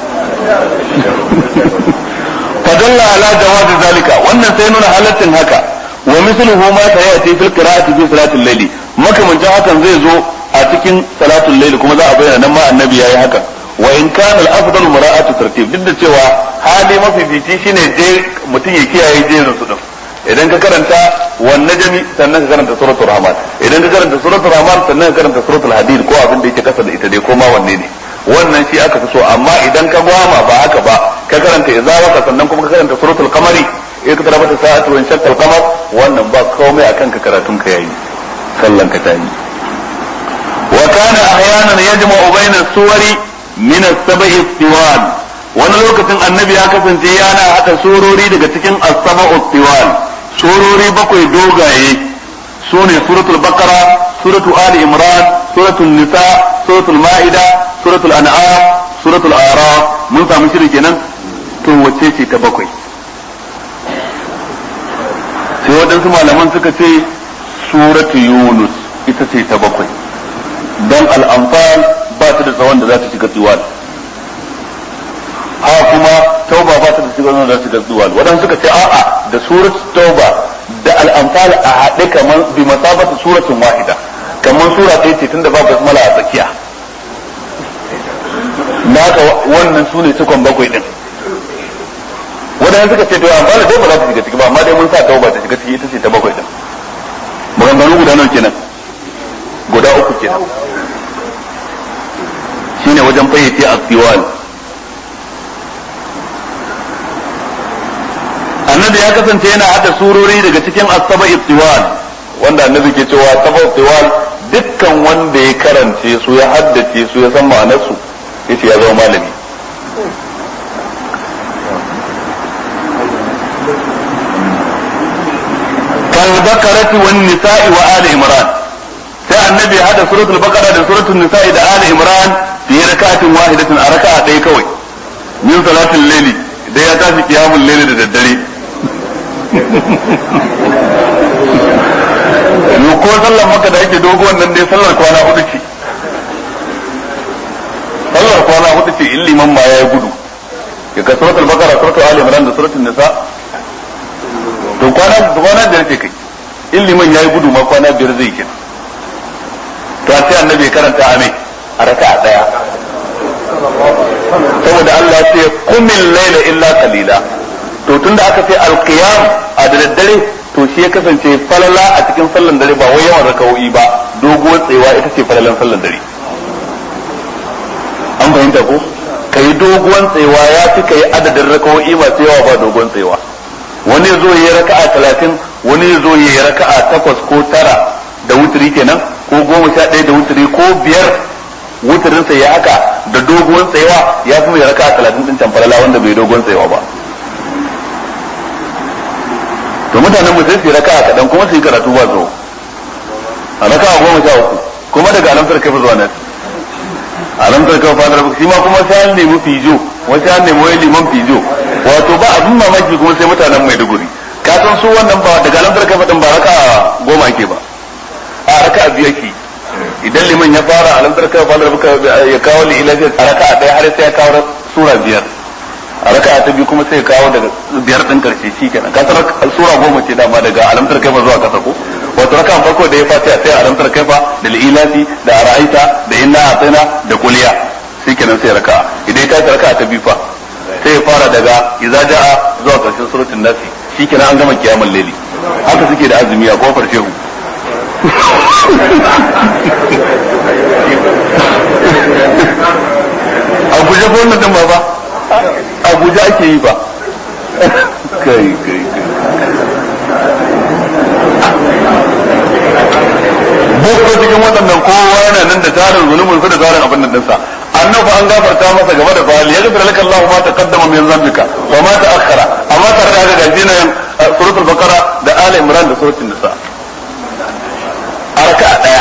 fadalla ala jawazi zalika wannan sai nuna halaccin haka wa misluhu ma sayati fil qira'ati fi salatil layli makamancin hakan zai zo a cikin salatul layli kuma za a bayyana nan ma annabi yayi haka wa in kana al-afdal mura'atu tartib duk da cewa hali mafi fici shine je mutum ya kiyaye jerin su din idan ka karanta wan najmi sannan ka karanta suratul rahman idan ka karanta suratul rahman sannan ka karanta suratul hadid ko abin da yake kasa da ita dai ko ma wanne ne wannan shi aka fi so amma idan ka gwama ba haka ba ka karanta idza waka sannan kuma ka karanta suratul qamari in ka tarabata sa'atu wa shaqqal qamar wannan ba komai akan ka karatun ka yayi sallan ka tayi wa kana ahyanan yajma'u bayna suwari min as-sab'i tiwal wani lokacin annabi ya kasance yana hada surori daga cikin as-sab'u tiwal surori bakwai dogaye sune suratul baqara suratul ali imran suratul nisa suratul ma'ida suratul an'am suratul araf mun samu shiri kenan to wacce ce ta bakwai sai waɗansu malaman suka ce suratul yunus ita ce ta bakwai don al'amfal ba ta da tsawon da za ta shiga tsiwal ha kuma tauba ba ta da shiga da za ta shiga tsiwal waɗansu suka ce a'a da surat tauba da al'amfal a haɗe kamar bi masabata suratun wahida kamar sura ta ce tunda ba basmala a tsakiya naka wannan su ne cikon bakwai din wadanda suka ce to amma da dai ba za ta shiga ciki ba amma dai mun sa tauba ta shiga ciki ita ce ta bakwai din maganganu guda nawa kenan guda uku kenan shine wajen fayyace a annabi ya kasance yana hada surori daga cikin asaba ibtiwal wanda annabi ke cewa asaba ibtiwal dukkan wanda ya karance su ya haddace su ya san ma'anarsu yace ya zama malami kal bakarati wan nisa'i wa ali imran sai annabi ya hada suratul baqara da suratul nisa'i da ali imran fi rakatin wahidatin a raka'a ɗaya kawai min salatul layli da ya tashi qiyamul layli da daddare yo ko sallar maka da ake dogo wannan dai sallar kwana hudu ce sallar kwana hudu ce in liman ma ya gudu ya ka suratul bakara suratul ali imran da suratul nisa to kwana da kwana biyar ce kai in liman ya gudu ma kwana biyar zai kenan to a sai annabi ya karanta ame a raka'a daya saboda Allah ce kumil laila illa qalila to tunda aka ce alqiyam a da daddare to shi ya kasance falala a cikin sallan dare ba wai yawan rakawoyi ba doguwar tsewa ita ce falalan sallan dare an fahimta ko ka yi doguwan tsewa ya fi ka yi adadin rakawoyi masu yawa ba doguwan tsewa wani zo yi raka'a talatin wani zo yi raka'a takwas ko tara da wuturi kenan ko goma sha ɗaya da wuturi ko biyar wuturinsa ya haka da doguwan tsewa ya fi mai raka'a talatin ɗin can falala wanda bai doguwan tsewa ba to mutanen mu sai su yi raka'a kaɗan kuma su yi karatu ba zo a raka'a goma sha uku kuma daga alamtar kai zuwa nan alamtar kai fadar shi ma kuma sai an nemi fijo wasu an nemi wani liman fijo wato ba abin mamaki kuma sai mutanen maiduguri ka san su wannan ba daga alamtar kai fadin ba raka'a goma ake ba a raka'a biyu yake idan liman ya fara alamtar kai fara buka ya kawo li ila a raka'a ɗaya har sai ya kawo sura biyar a raka'a ta biyu kuma sai ya kawo daga biyar din karshe shikenan ka san sura goma ce dama daga alamtar kai zuwa kasa ko wato raka'an farko da ya fatiha sai alamtar kai da ilati da ra'aita da inna atina da kuliya shikenan sai raka'a idan ya tashi raka'a ta biyu fa sai ya fara daga idza ja'a zuwa karshen suratul nasi shikenan an gama kiyamul laili haka suke da azumi a kofar shehu abuja ko wannan din ba ba abuja ake yi ba kai kai boko cikin waɗannan kowa yana nan da tarin zunubin su da tarin abin nan dinsa annabi an gafarta masa gaba da fali ya gafara laka Allah ma taqaddama min zambika wa ma ta'akhkhara amma tare da haka gaji nan suratul baqara da ali imran da suratul nisa arka daya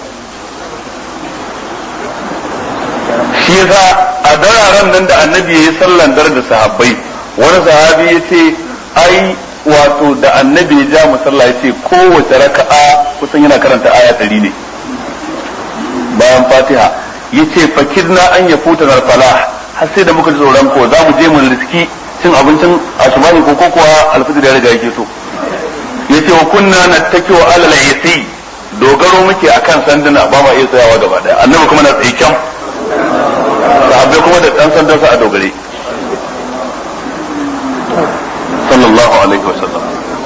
shi yasa a dararen nan da annabi yayi sallan dar da sahabbai wani sahabi yace ai wato da annabi ya ja musalla yace kowace raka'a kusan yana karanta aya 100 ne bayan fatiha yace fakirna an ya futa na falah har sai da muka ji tsoron ko za mu je mu riski cin abincin asubahi ko ko kuwa alfijir ya riga yake so yace wa kunna nattakiwa alal yasi dogaro muke akan sanduna ba ma iya tsayawa gaba daya annabi kuma na tsaye kyan sahabbai kuma da dan sandan sa a dogare sallallahu alaihi wasallam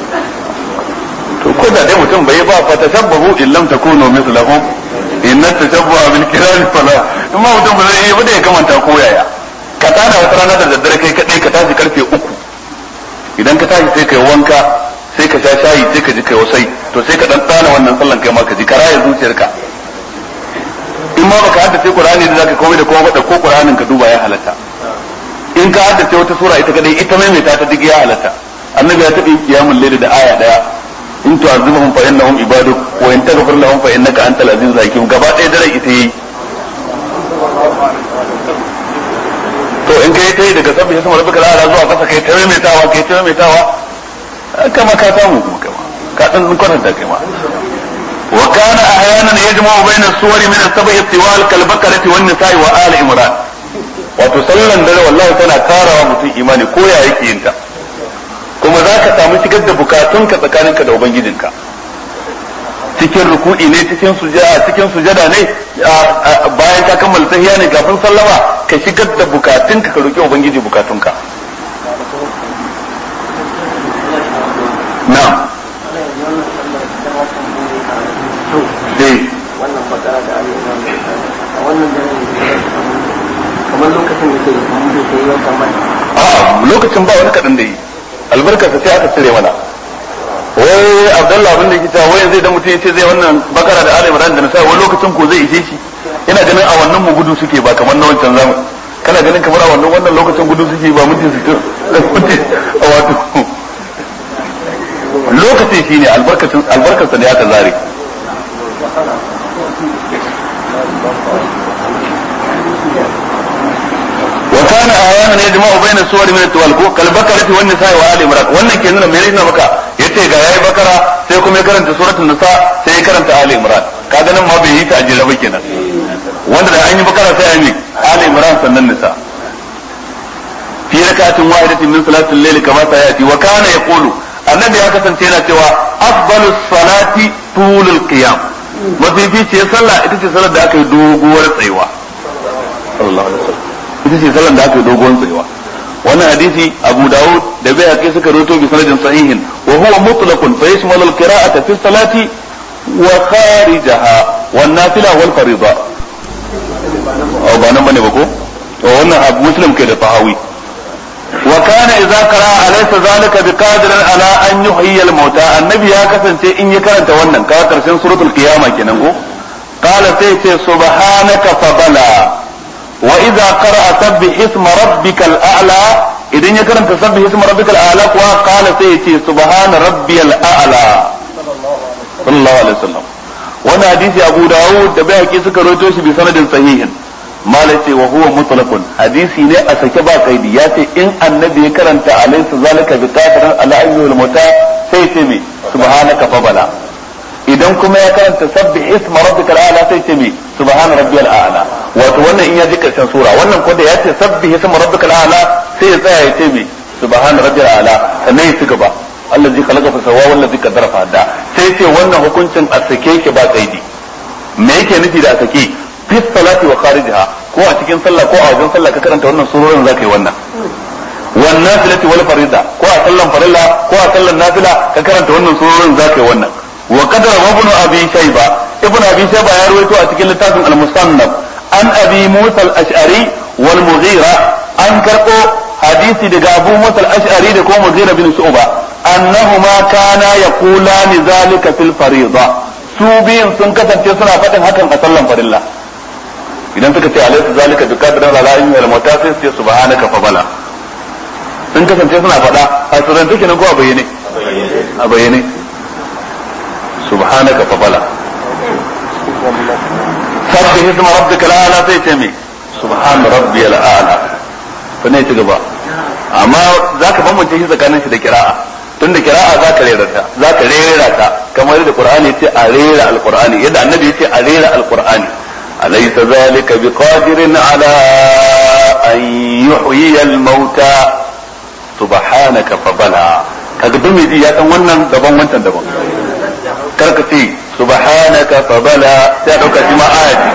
to ko da dai mutum bai ba fa tashabbahu illam takunu mithlahum inna tashabbuha bil kirami fala in ma mutum ba zai yi ba da ya kamanta ko yaya ka tada wata rana da daddare kai kadai ka tashi karfe uku idan ka tashi sai kai wanka sai ka sha shayi sai ka ji kai wasai to sai ka dan tsana wannan sallan kai ma ka ji ka raya zuciyarka in ma baka haddace qur'ani da zaka komai da komai da ko qur'anin ka duba ya halatta in ka haddace wata sura ita kadai ita maimaita ta duk ya halatta annabi ya taɓa kiyamul layl da aya daya in tu'azibuhum fa innahum ibaduk wa in taghfir lahum fa innaka antal azizul hakim gaba ɗaya dare ita yi to in kai kai daga sabbi sai rabbika ala zuwa kasa kai ta maimaitawa kai ta maimaitawa kama ka samu kuma kama ka dan kwatanta kai ma wa kana ahyanan yajma'u bayna as-suwari min as-sab'i tiwal kal bakarati wan nisa'i wa ali imran wato sallan dare wallahi tana karawa mutum imani ko ya yake yin ta kuma za ka samu shigar da bukatunka tsakaninka da ubangijinka cikin ruku'i ne cikin sujada cikin sujada ne bayan ka kammala tahiyya ne kafin sallama ka shigar da bukatunka ka roki ubangiji bukatunka na'am eh wannan bakara da ayyukan a wannan dare kamar lokacin da ke da kuma da ke yi wata mai a lokacin ba wani kaɗan da yi albarkarsa sai aka cire mana wai abdallah abin da yake cewa wai zai da mutum yace zai wannan bakara da ali imran da nasa wani lokacin ko zai ishe shi ina ganin a wannan mu gudu suke ba kamar na wancan zamu kana ganin kamar a wannan wannan lokacin gudu suke ba mutum su a wato lokacin shine albarkacin albarkarsa ne aka zare وكان احيانا يجمع بين السور من التوالكو كالبكرة والنساء وآل عمران wannan ke nuna mene ne maka yace ga yayi bakara sai kuma ya karanta suratul nisa sai ya karanta ali imran kaga nan ma bai yi ta ajira ba kenan wanda da an yi bakara sai an yi ali imran sannan nisa fi rakatin wahidatin min salatil layl kama sayati wa kana yaqulu annabi ya kasance yana cewa afdalus salati tulul qiyam mafificiyar sallah ita ce sallar da aka yi doguwar tsayuwa sallallahu alaihi wasallam ita ce sallar da aka yi doguwar tsayuwa wannan hadisi abu dawud da bai haƙi suka roto bi sanadin sahihin wa huwa mutlaqun fa yashmalu al-qira'ata fi salati wa kharijaha wan nafila wal fariida aw ba nan bane ba ko to wannan abu muslim kai da fahawi wa kana idza qara'a alaysa zalika biqadirin ala an yuhyiya al-mauta annabi ya kasance in ya karanta wannan ka karshen suratul qiyama kenan ko qala sai ce subhanaka fa bala wa idza qara'a sabbih isma rabbikal a'la idan ya karanta sabbih isma rabbikal a'la kuwa qala sai ce subhana rabbiyal a'la sallallahu alaihi wasallam wannan hadisi abu dawud da bai suka rawaito shi bi sanadin sahihin mala ce wa huwa mutlaqun hadisi ne a sake ba kaidi ya ce in annabi ya karanta alaysa zalika bi qadirin ala ayyul muta sai ce me subhanaka fa bala idan kuma ya karanta sabbi isma rabbikal a'la sai ce me subhana rabbiyal a'la wato wannan in ya ji karshen sura wannan ko da ya ce sabbi isma rabbikal a'la sai ya tsaya ya ce me subhana rabbiyal a'la sannan ya ci gaba allazi khalaqa fa sawwa wallazi qaddara fa hada sai ce wannan hukuncin a sake yake ba kaidi me yake nufi da a sake fi salati wa kharijiha ko a cikin sallah ko a wajen sallah ka karanta wannan surorin zaka yi wannan wan nafilati wal farida ko a sallan farilla ko a sallan nafila ka karanta wannan surorin zaka yi wannan wa qadara ibn abi shayba ibn abi shayba ya rawaito a cikin littafin al-musannaf an abi musa al-ash'ari wal mughira an karbo hadisi daga abu musa al-ash'ari da kuma mughira bin shu'ba annahuma kana yaqulani zalika fil farida su biyun sun kasance suna faɗin hakan a sallan farilla idan suka ce alaysa zalika bi qadrin ala ilmi al mutasis sai subhanaka fa bala sun kasance suna faɗa a surance kenan ko a bayyane a bayyane subhanaka fa bala sabbi isma rabbika ala sai ce me subhan rabbiyal a'la fa ne ci gaba amma zaka bambance shi tsakanin shi da kira'a tun da kira'a za ka rera ta za ka rera ta kamar da qur'ani ce a rera alqur'ani yadda annabi ya ce a rera alqur'ani alaysa zalika biqadirin ala an yuhyi almauta subhanaka fa bala kaga duk mai ya san wannan daban wancan daban kar ka ce subhanaka fa bala sai dauka shi ma ayati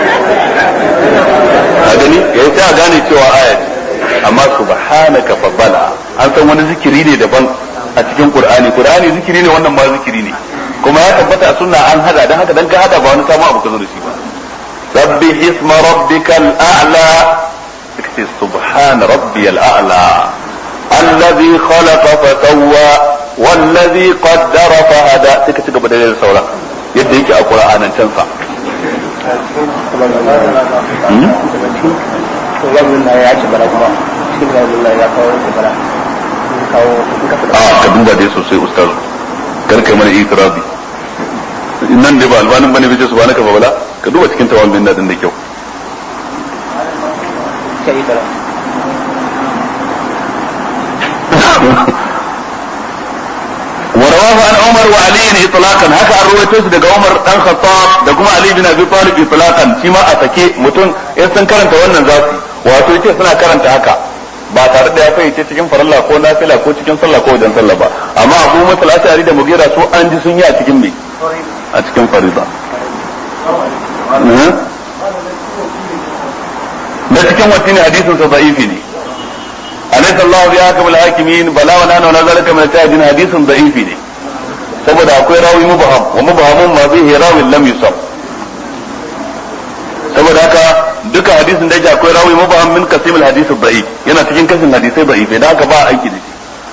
a gani yayin sai a gane cewa ayati amma subhanaka fa bala an san wani zikiri ne daban a cikin Qur'ani Qur'ani zikiri ne wannan ma zikiri ne kuma ya tabbata a sunna an hada dan haka dan ka hada ba wani samu abu ka zo da shi ba sabbi isma rabbikal a'la kace subhan rabbiyal a'la alladhi khalaqa fa sawwa wallazi qaddara fa hada take ci gaba da sauran yadda yake a Qur'anin can sa a ka duba dai sosai ustaz kar kai mana itirazi nan dai ba albanin bane bai ce subhanaka fa bala ka duba cikin tawon bin din da kyau ورواه عن عمر وعلي اطلاقا هكا الرويتوس daga Umar dan Khattab da kuma Ali bin Abi Talib itlaqan shi ma a sake mutum in sun karanta wannan zasu wato yace suna karanta haka ba tare da ya fahimci cikin farilla ko nafila ko cikin sallah ko wajen sallah ba amma Abu Musa al-Ash'ari da Mughira su an ji sun yi a cikin me a cikin farilla da cikin wacce hadisin sa da'ifi ne alaysa Allah bi hakamul hakimin bala wa nana wa zalika min tajin hadisin da'ifi ne saboda akwai rawi mubaham wa mubahamun ma bihi rawin lam yusab saboda haka duka hadisin da yake akwai rawi mubaham min kasimul hadisi da'if yana cikin kasin hadisai da'if da haka ba aiki da shi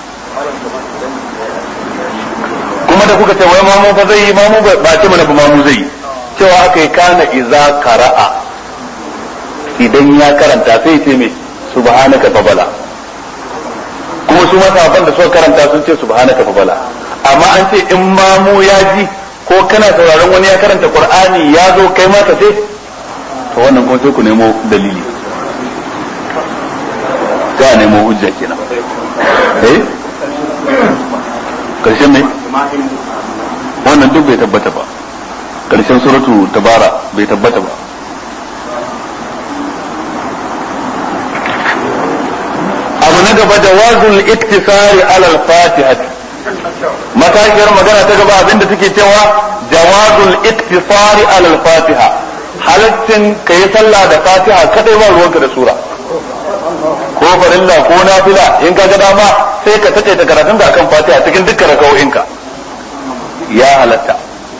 kuma da kuka ce wai mamu fa zai yi mamu ba ce mana ba mamu zai yi cewa aka yi kana iza qara'a idan ya karanta sai ce me subhanaka fa bala kuma su masahaban da suka karanta sun ce subhanaka fa bala amma an ce in mamu ya ji ko kana sauraron wani ya karanta qur'ani ya zo kai ma ka ce to wannan kuma sai ku nemo dalili ka nemo hujja kenan eh karshen ne wannan duk bai tabbata ba karshen suratu tabara bai tabbata ba abu na gaba da wazul iktisari alal fatihah matashiyar magana ta gaba abinda take cewa jawazul iktisari alal fatiha halaccin ka yi sallah da fatiha kadai ba ruwanka da sura ko farilla ko nafila in ka ga dama sai ka tace ta karatun da kan fatiha cikin dukkan rakawoyinka ya halatta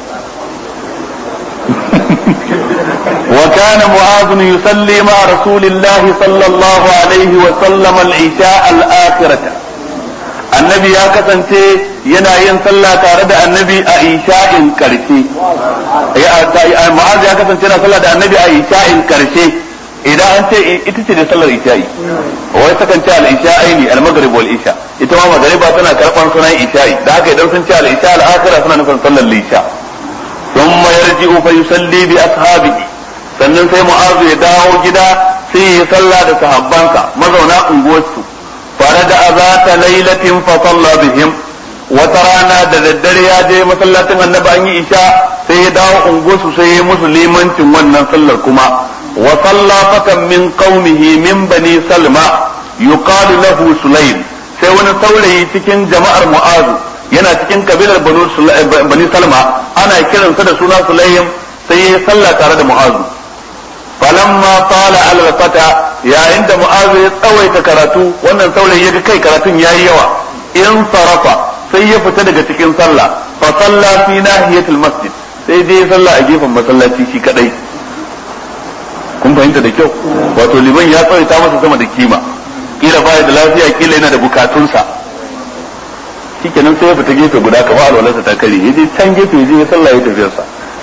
وكان معاذ يصلي مع رسول الله صلى الله عليه وسلم العشاء الآخرة النبي يا كسنتي yana yin sallah tare da annabi a isha'in karshe ma'az ya kasance na sallah da annabi a isha'in karshe idan an ce ita ce da sallar isha'i wai sakan ce al-isha'i ne al-maghrib wal isha ita ma magriba tana karban sunan isha'i da haka idan sun ce al-isha al-akhirah suna nufin sallar lisha thumma yarji'u fa yusalli bi ashabihi sannan sai mu'azu ya dawo gida sai ya sallah da sahabbansa mazauna unguwarsu fara da azata lailatin fa salla bihim wata rana da daddare ya je masallacin annabi an yi isha sai ya dawo unguwarsu sai ya musu limancin wannan sallar kuma wa salla fatan min qaumihi min bani salma yuqalu lahu sulaym sai wani saurayi cikin jama'ar mu'azu yana cikin kabilar bani salma ana kiransa da suna sulaym sai ya salla tare da mu'azu falamma tala ala fata yayin da mu'azu ya tsawaita karatu wannan saurayi ya ga kai karatun yayi yawa in sarafa sai ya fita daga cikin sallah fa salla fi nahiyatil masjid sai dai sallah a gefen masallaci shi kadai kun fahimta da kyau wato liman ya tsawaita masa sama da kima kila baya da lafiya kila yana da bukatunsa shikenan sai ya fita gefe guda kamar alwalarsa ta kare ya je can gefe ya je ya sallah ya tafiyarsa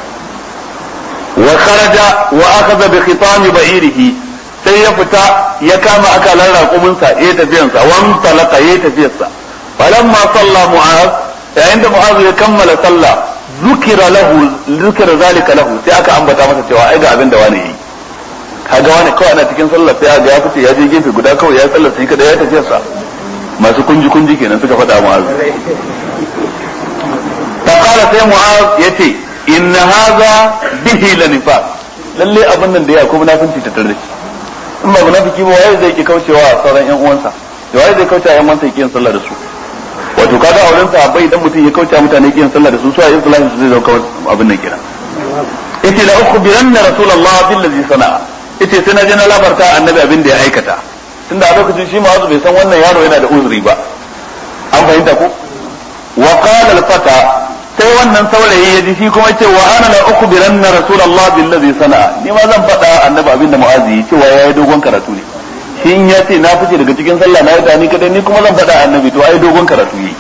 wa kharaja wa akhadha bi khitami ba'irihi sai ya fita ya kama akalan raƙuminsa ya tafiyansa wan talaka ya tafiyarsa falamma salla mu'az yayin da mu'az ya kammala sallah zukira lahu zukira zalika lahu sai aka ambata masa cewa ai ga abin da wani yi kaga wani kawai ana cikin sallah sai ga ya fice ya je gefe guda kawai ya sallar sai kada ya tafiyarsa masu kunji kunji kenan suka faɗa mu'az ta kala sai mu'az yace inna hadha bihi lanifaq lalle abin nan da ya kuma munafinci ta tare in ba munafiki ba waye zai ki kaucewa sauran yan uwansa da waye zai kaucewa yan uwansa yake sallah da su wato kaga auren sa bai idan mutum ya kauce mutane yake sallah da su su a islamin su zai zauka abin nan kenan yace la ukhbiranna rasulullah billazi sana'a yace sai na je na labarta annabi abin da ya aikata tunda a lokacin shi ma'azu bai san wannan yaro yana da uzuri ba an fahimta ko wa qala al-fata sai wannan saurayi ya ji shi kuma ce wa ana la ukhbiranna rasulullah billazi sana'a ni ma zan faɗa annabi abin da mu'azi cewa yayi dogon karatu ne shi in ya ce na fice daga cikin sallah na yi ni kadai ni kuma zan faɗa annabi to ai dogon karatu yi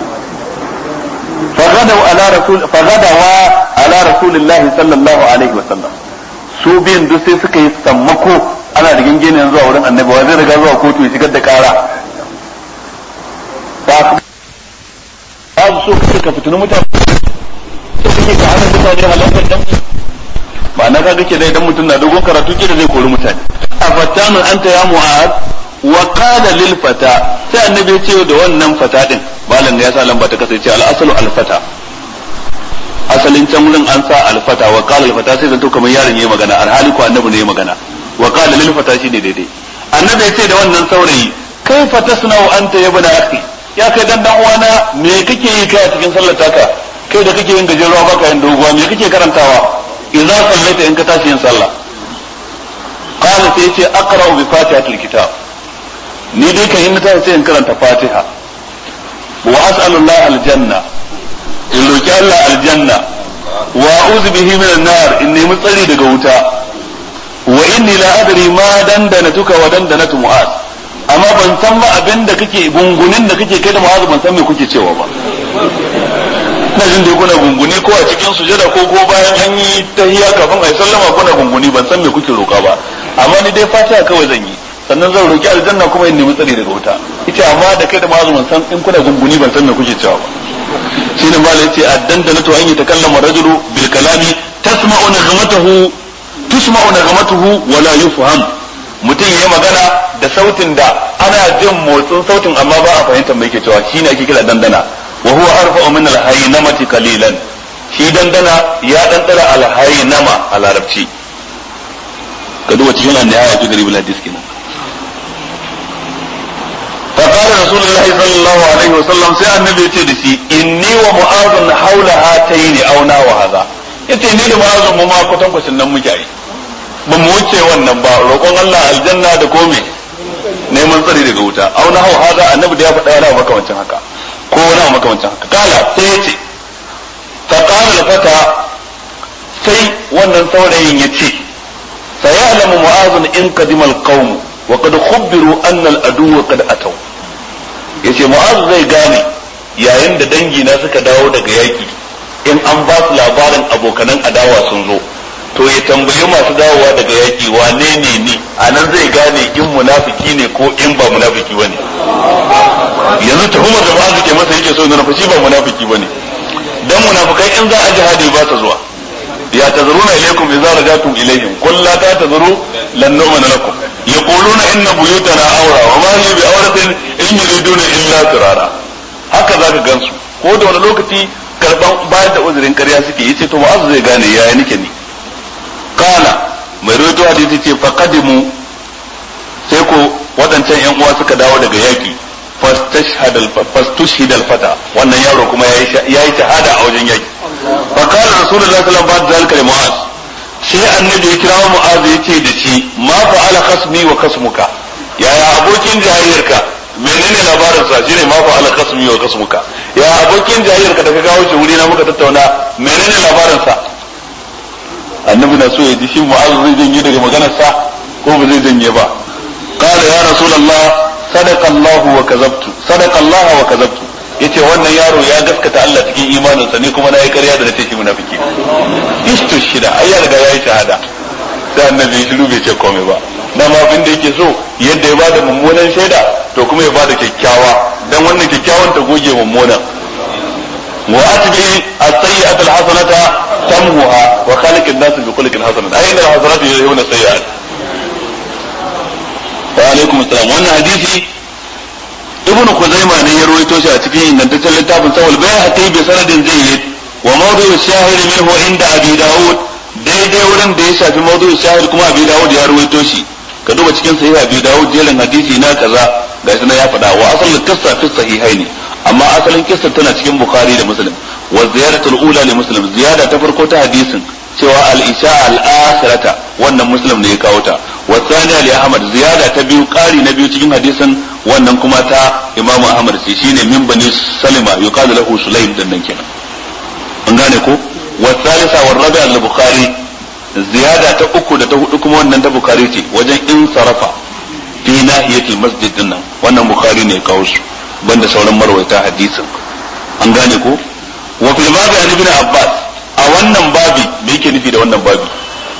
فغدوا على رسول فغدوا على رسول الله صلى الله عليه وسلم su biyan duk sai suka yi sammako ana da gingine zuwa wurin annabi wa zai riga zuwa kotu ya shigar da kara ba su so kace ka fitini mutane so kake ka hana mutane halakar dan ba na kaga ke dai dan mutum na dogon karatu ke da zai kori mutane afattanun anta ya mu'ad wa qala lil fata sai annabi ya ce da wannan fata din malam da ya sa lamba ta kasance al asalu al fata asalin can wurin an sa al fata wa qala al fata sai zanto kamar yaron yayi magana alhali ko annabi ne ya magana wa qala lil fata shi ne daidai annabi ya ce da wannan saurayi kai fatasna'u anta ya bana akhi ya kai dan dan uwana me kake yi kai a cikin sallar taka kai da kake yin gajeruwa baka yin doguwa me kake karantawa idza sallaita in ka tashi yin sallah qala sai yace aqra'u bi fatihatil kitab ni dai kan yin tashi sai in karanta fatiha wa as'alu Allah aljanna in roki Allah aljanna wa a'udhu bihi minan nar in nemi tsari daga wuta wa inni la adri ma dandanatuka wa dandanatu mu'az amma ban san ba abin da kake gungunin da kake kai da mu'az ban san me kuke cewa ba ina jin dai kuna gunguni ko a cikin sujada ko ko bayan an yi tahiyya kafin a yi sallama kuna gunguni ban san me kuke roka ba amma ni dai fatiha kawai zan yi sannan zan roki aljanna kuma in nemi tsari daga wuta ita amma da kai da mazu ban san in kuna gunguni ban san me kuke cewa ba shine malai yace addanda to an yi takallama rajulu bil kalami tasma'u nagmatahu tusma'u nagmatuhu wa la yufham mutum yayi magana da sautin da ana jin motsin sautin amma ba a fahimtar me yake cewa shine ake kira dandana wa huwa arfa'u min al-haynamati qalilan shi dandana ya dandara al-haynama a larabci ka duba cikin an-nihaya fi garib al-hadis kenan فقال رسول الله صلى الله عليه وسلم سي النبي يتي دسي إني ومعاذ حول هاتين أو نحو هذا yace ni da ma'azun mu ma kwatan kwacin nan muke yi ba mu wuce wannan ba roƙon Allah aljanna da kome neman tsari daga wuta au na hawa haza annabi da ya faɗa yana makamancin haka ko wani makamancin haka kala sai yace fa qala al-fata sai wannan saurayin yace sayalamu mu'azun in qadima al-qawm wa qad khubbiru anna al-adu qad ataw yace mu'az zai gane yayin da dangi na suka dawo daga yaki in an ba su labarin abokanan adawa sun zo to ya tambayi masu dawowa daga yaki wane ne ni a nan zai gane in munafiki ne ko in ba munafiki ba ne yanzu tuhumar da ba ke masa yake so nuna fashi ba munafiki ba ne dan munafikai in za a jihadi ba ta zuwa ya tazaruna ilaikum idza rajatum ilaihim qul la ta'tazuru lan nu'mina lakum yaquluna inna buyutana awra wa ma hiya bi awratin in yuriduna illa firara haka zaka gansu ko da wani lokaci karban bayar da uzurin ƙarya suke yace to mu'az zai gane yaya nake ni kana mai rawaito hadisi ce faqadimu sai ko waɗancan yan uwa suka dawo daga yaki fastushhid al-fata wannan yaro kuma yayi shahada a wajen yaki fa qala rasulullahi sallallahu alaihi wasallam ba'da zalika mu'az sai annabi ya kira mu'az yace da shi ma fa'ala khasmi wa khasmuka yaya abokin jayyarka menene labarin sa shine ma fa'ala khasmi wa khasmuka ya abokin jayyarka da ka kawo shi wuri na muka tattauna menene labarin sa annabi na so ya ji shi mu'az zai janye daga maganar sa ko ba zai janye ba qala ya rasulullah sadaqa Allah wa kazabtu sadaqa Allah wa kazabtu yace wannan yaro ya gaskata Allah cikin imaninsa ni kuma na yi ƙarya da nace shi munafiki istu shida ai ya riga yayi shahada sai annabi shiru bai ce komai ba dan ma abin da yake so yadda ya bada mummunan shaida to kuma ya bada kyakkyawa dan wannan kyakkyawan ta goge mummunan wa atbi as-sayyi'ata al-hasanata tamhuha wa khaliq an-nas bi khuluqin hasan ayna al-hasanatu yuzhibuna as-sayyi'at wa alaikum assalam wannan hadisi ibnu kuzaima ne ya rawaito shi a cikin ingantaccen littafin sawal bayhaqi bi sanadin jayyid wa mawdu'u shahid minhu inda abi daud daidai wurin da ya shafi mawdu'u shahid kuma abi daud ya rawaito shi ka duba cikin sahih abi daud jerin hadisi na kaza da shi ya faɗa wa asalin qissa fi sahihaini amma asalin kissa tana cikin bukhari da muslim wa ziyaratul ula li muslim ziyada ta farko ta hadisin cewa al-isha al-akhirata wannan muslim ne ya kawo ta wa thaniya li ahmad ziyada ta biyu ƙari na biyu cikin hadisin wannan kuma ta imam ahmad ce shine min bani salima yuqalu lahu sulaim dan nan kenan an gane ko wa thalitha wa rabi' al-bukhari ziyada ta uku da ta hudu kuma wannan ta bukhari ce wajen in sarafa fi nahiyatil masjid din nan wannan bukhari ne ya kawo su banda sauran marwaita hadisin an gane ko wa fil babi an ibn abbas a wannan babi me yake nufi da wannan babi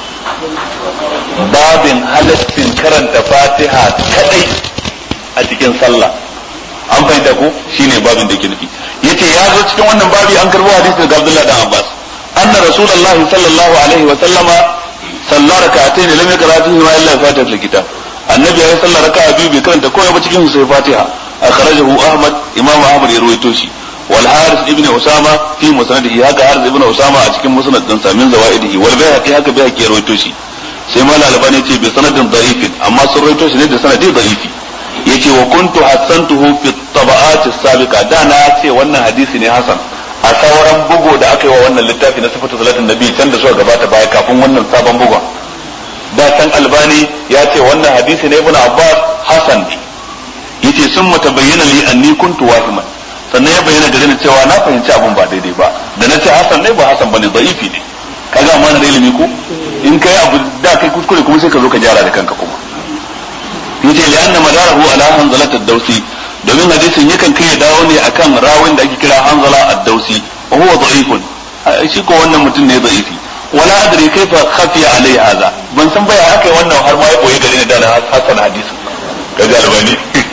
babin halaccin karanta fatiha kadai a cikin sallah an fahimta ko shine babin da yake nufi yace ya zo cikin wannan babi an karbo hadisi daga Abdullah dan Abbas anna rasulullahi sallallahu alaihi wa sallama salla rak'atayn lam yaqra fihi ma illa fatihatul kitab annabi ya salla raka'a biyu bai karanta komai ba cikin sai fatiha akhrajahu ahmad imam ahmad ya rawaito shi wal haris ibn usama fi musnadihi haka haris ibn usama a cikin musnad din sa min zawaidihi wal bayhaqi haka bayhaqi ya rawaito shi sai mal albani ce bi sanadin da'ifin amma sun rawaito shi ne da sanadi da'ifi yace wa kuntu hasantuhu fi tabaqat as-sabiqa da na ce wannan hadisi ne hasan a sauran bugu da aka yi wa wannan littafi na sifatu salatin nabi can da suka gabata baya kafin wannan sabon bugun da can albani ya ce wannan hadisi ne ibn abbas hasan ne yace sun mutabayyana li anni kuntu wahiman sannan ya bayyana gare ni cewa na fahimci abun ba daidai ba da na ce hasan ne ba hasan bane da'ifi ne kaga amma na da ilimi ko in kai abu da kai kuskure kuma sai ka zo ka gyara da kanka kuma yace li anna madarahu ala hanzalat ad-dawsi domin hadisin yakan kai dawo ne akan rawin da ake kira hanzala ad-dawsi wa huwa da'ifun shi ko wannan mutum ne da'ifi wala adri kaifa khafiya alai hadha ban san baya aka wannan har ma ya boye gare ni da na hasan hadisin kaga albani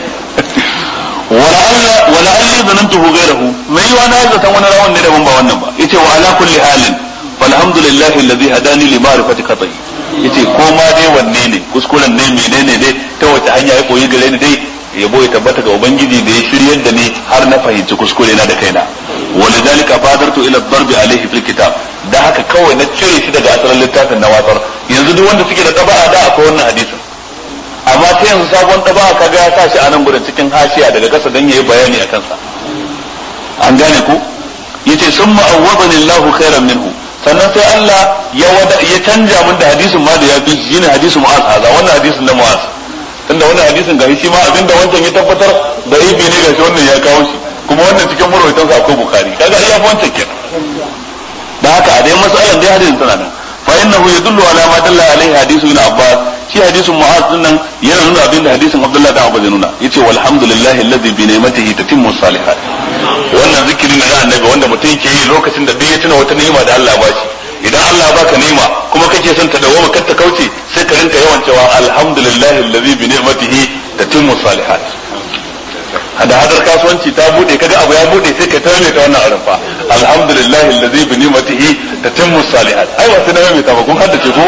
wala alla wala alli zanantuhu ghayrahu mai wa na zata wani rawan ne daban ba wannan ba yace wa ala kulli halin falhamdulillahi alladhi hadani li ma'rifati qat'i yace ko ma dai wanne ne kuskuren ne menene dai ta wace hanya ya koyi gare ni dai yabo ya tabbata ga ubangiji da ya shiryar da ni har na fahimci kuskure na da kaina walidhalika badartu ila darbi alayhi fil kitab da haka kawai na cire shi daga asalin littafin na watsar yanzu duk wanda suke da taba'a da akwai wannan hadisin amma ta yanzu sabon taba'a kaga ya sa shi a nan gurin cikin hashiya daga kasa dan yayi bayani akan sa an gane ku yace summa awwadani Allahu khairan minhu sannan sai Allah ya wada ya canja min da hadisin ma da ya fi shi ne hadisin Mu'az haza wannan hadisin na Mu'az tunda wannan hadisin ga shi ma abinda wancan ya tabbatar da ibi ne gashi wannan ya kawo shi kuma wannan cikin marwaitan sa akwai Bukhari kaga iya fa wancan kenan da haka a dai masalan dai hadisin tana nan fa innahu yadullu ala ma dalla alaihi hadisu ibn Abbas shi hadisin Mu'az din nan yana nuna abinda hadisin Abdullah da Abbas ya nuna yace walhamdulillahi alladhi bi ni'matihi tatimmu salihat wannan zikiri na annabi wanda mutum yake yi lokacin da duk ya tuna wata ni'ima da Allah ba shi idan Allah baka ni'ima kuma kake son ta dawo kar ta kauce sai ka rinka yawan cewa alhamdulillahi allazi bi ni'matihi tatimmu salihat hada hadar kasuwanci ta bude kaga abu ya bude sai ka tare ta wannan arfa alhamdulillahi allazi bi ni'matihi tatimmu salihat ai ba sai na mai ta ba kun haddace ko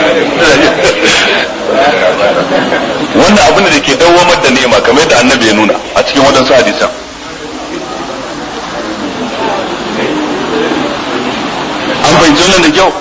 wannan abin da ke dawwamar da ni'ima kamar yadda annabi ya nuna a cikin wadansu hadisan fahimci wannan da kyau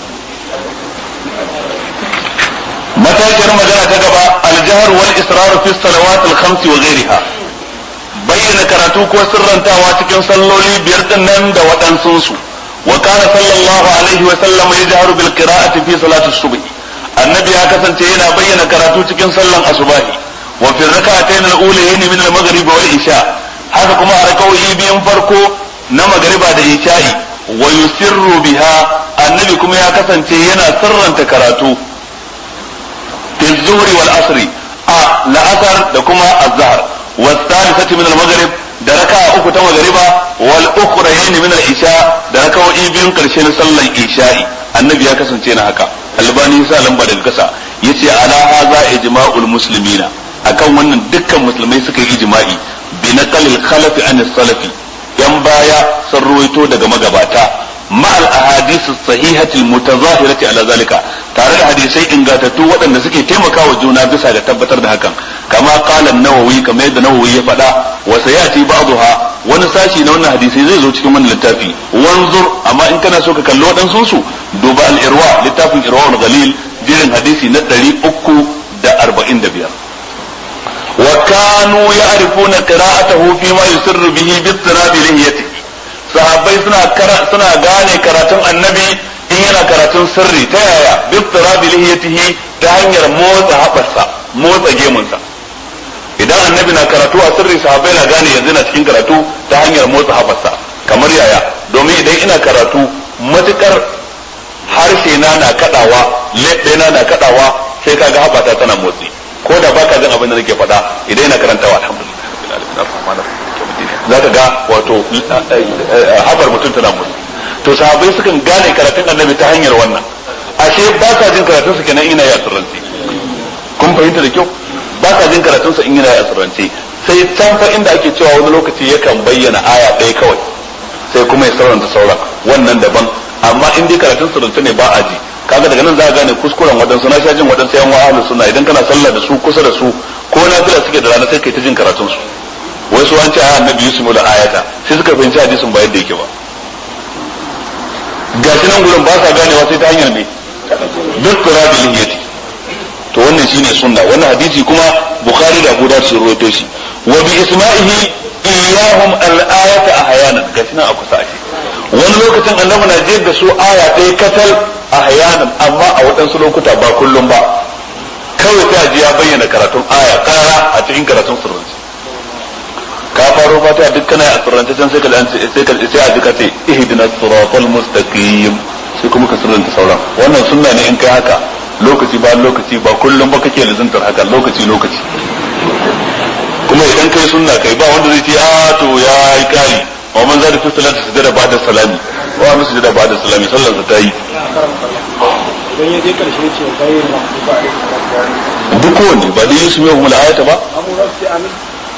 matashiyar magana ta gaba aljahar wal israr fi salawat al khams wa ghayriha bayyana karatu ko sirrantawa cikin salloli biyar din nan da waɗansun su wa kana sallallahu alaihi wa sallam yajharu bil qira'ati fi salati subh annabi ya kasance yana bayyana karatu cikin sallan asubahi wa fi rak'atayn al ulayayn min al maghrib wal isha haka kuma a rakawoyi biyun farko na magriba da isha'i wa yusirru biha annabi kuma ya kasance yana sirranta karatu في الظهر والعصر آه لأثر دكما الظهر والثالثة من المغرب دركا أكو تم مغربا والأخرين من العشاء دركا وإيبين قرشين صلى العشاء النبي يكسن تينا هكا albani sa lamba daga kasa yace ala hadha ijma'ul muslimina akan wannan dukkan musulmai suka yi ijma'i bi naqalil khalafi an salafi yan baya sun ruwaito daga magabata مع الاحاديث الصحيحه المتظاهره على ذلك tare da hadisai ingantattu waɗanda suke taimakawa juna bisa ga tabbatar da hakan kama qala an-nawawi kamar yadda nawawi ya faɗa wa sayati ba'daha wani sashi na wannan hadisai zai zo cikin wannan littafi wanzur amma in kana so ka kalli waɗansu su duba al-irwa littafin irwa al-ghalil jirin hadisi na 345 wa kanu ya'rifuna qira'atahu fi ma yusirru bihi bi istirabi lihiyatihi sahabbai suna suna gane karatun annabi in yana karatun sirri ta yaya biftirabi lihiyatihi ta hanyar motsa haɓarsa motsa gemunsa idan annabi na karatu a sirri sahabbai na gane yanzu na cikin karatu ta hanyar motsa haɓarsa kamar yaya domin idan ina karatu matukar harshe na na kadawa leɓe na na kadawa sai kaga haɓata tana motsi ko da baka jin abin da nake faɗa idan ina karantawa alhamdulillah za ka ga wato habar mutum tana mutu to sahabbai sukan gane karatun annabi ta hanyar wannan ashe ba ka jin karatun su kenan ina ya sirrance kun fahimta da kyau ba ka jin karatun sa in yana ya sirrance sai can fa inda ake cewa wani lokaci yakan bayyana aya ɗaya kawai sai kuma ya sauranta sauran wannan daban amma in dai karatun sirrance ne ba a ji kaga daga nan za a gane kuskuren waɗansu na sha jin waɗansu yan wa'alu suna idan kana sallah da su kusa da su ko na fila suke da rana sai kai ta jin karatun su wai su an ce a annabi yusuf da ayata sai suka fahimci hadisin ba yadda yake ba gashi nan gurin ba sa ganewa sai ta hanyar ne duk qirabi lihiyati to wannan shine sunna wannan hadisi kuma bukhari da abu da su ruwaito shi wa bi isma'ihi iyahum al-ayata ahyanan gashi nan a kusa ake wani lokacin annabi na jiyar da su aya ɗaya katal ahyanan amma a waɗansu lokuta ba kullum ba kawai ta ji ya bayyana karatun aya ƙara a cikin karatun sirrinci ka faro fatiha duk kana a sirrance can sai ka sai ka sai a duka ce ihdinas siratal mustaqim sai kuma ka sirranta sauran wannan sunna ne in kai haka lokaci ba lokaci ba kullum ba kake lazantar haka lokaci lokaci kuma idan kai sunna kai ba wanda zai ce a to ya yi kari wa man zada fi salati sujada ba'da salami wa man sujada ba'da salami sallar sa ta yi idan ya je karshe ce kai na ba duk kowanne ba dai yusuf ya humul ayata ba amma sai amin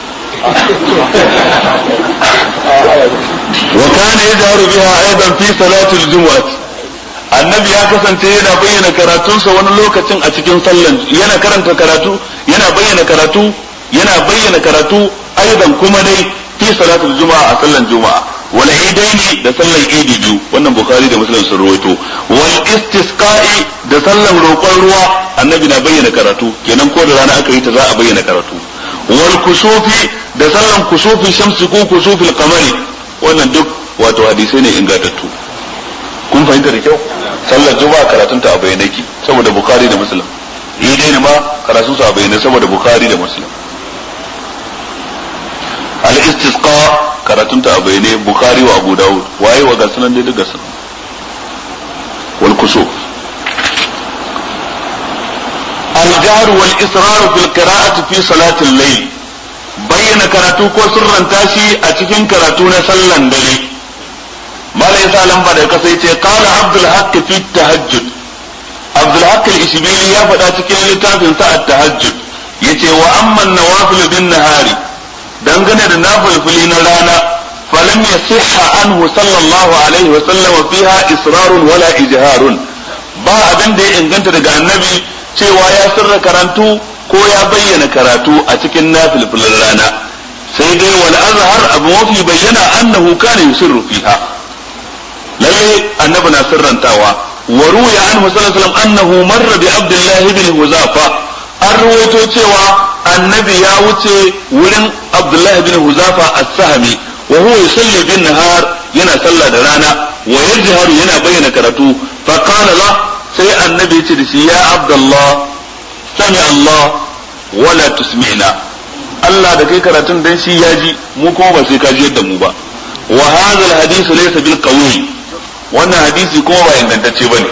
وكان يجهر بها ايضا في صلاة الجمعة annabi ya kasance yana bayyana karatunsa wani lokacin a cikin sallan yana karanta karatu yana bayyana karatu yana bayyana karatu aidan kuma dai fi salatul juma'a a sallan juma'a wal idaini da sallan idi biyu wannan bukhari da muslim sun rawaito wal istisqa'i da sallan roƙon ruwa annabi na bayyana karatu kenan ko da rana aka yi ta za a bayyana karatu wal kusufi da sallan kusufi shamsi ko kusufil qamari wannan duk wato hadisai ne ingantattu kun fahimta da kyau sallar juma'a karatun ta a bayyane ki saboda bukhari da muslim idai ne ma karatun su a bayyane saboda bukhari da muslim al istisqa karatun ta a bayyane bukhari wa abu dawud waye wa gasunan dai daga sun wal kusuf الجهر والإصرار في القراءة في صلاة الليل bayyana karatu ko sirranta shi a cikin karatu na sallan dare mala yasa lamba da kasa yace qala abdul haqq fi tahajjud abdul haqq al-ishbili ya faɗa cikin littafin sa at-tahajjud yace wa amma an-nawafil bin nahari dangane da nafilfili na rana falam yasihha anhu sallallahu alaihi wa sallam fiha israrun wala ijharun ba abin da ya inganta daga annabi cewa ya sirra karantu ko ya bayyana karatu a cikin nafilfilin rana sai dai wal azhar abu mafi bayyana annahu kana yusirru fiha lalle annabi na sirrantawa wa ruya anhu sallallahu alaihi wasallam annahu marra bi abdullah ibn huzafa an ruwaito cewa annabi ya wuce wurin abdullah ibn huzafa as-sahmi wa huwa yusalli bin nahar yana sallah da rana wa yajharu yana bayyana karatu fa qala la sai annabi ya ce da shi ya abdullah sami allah wala tusmi'na Allah da kai karatun dan shi ya ji mu kuma ba sai ka ji yadda mu ba wa hadha al-hadith laysa bil qawi wannan hadisi kuma ba ingantacce bane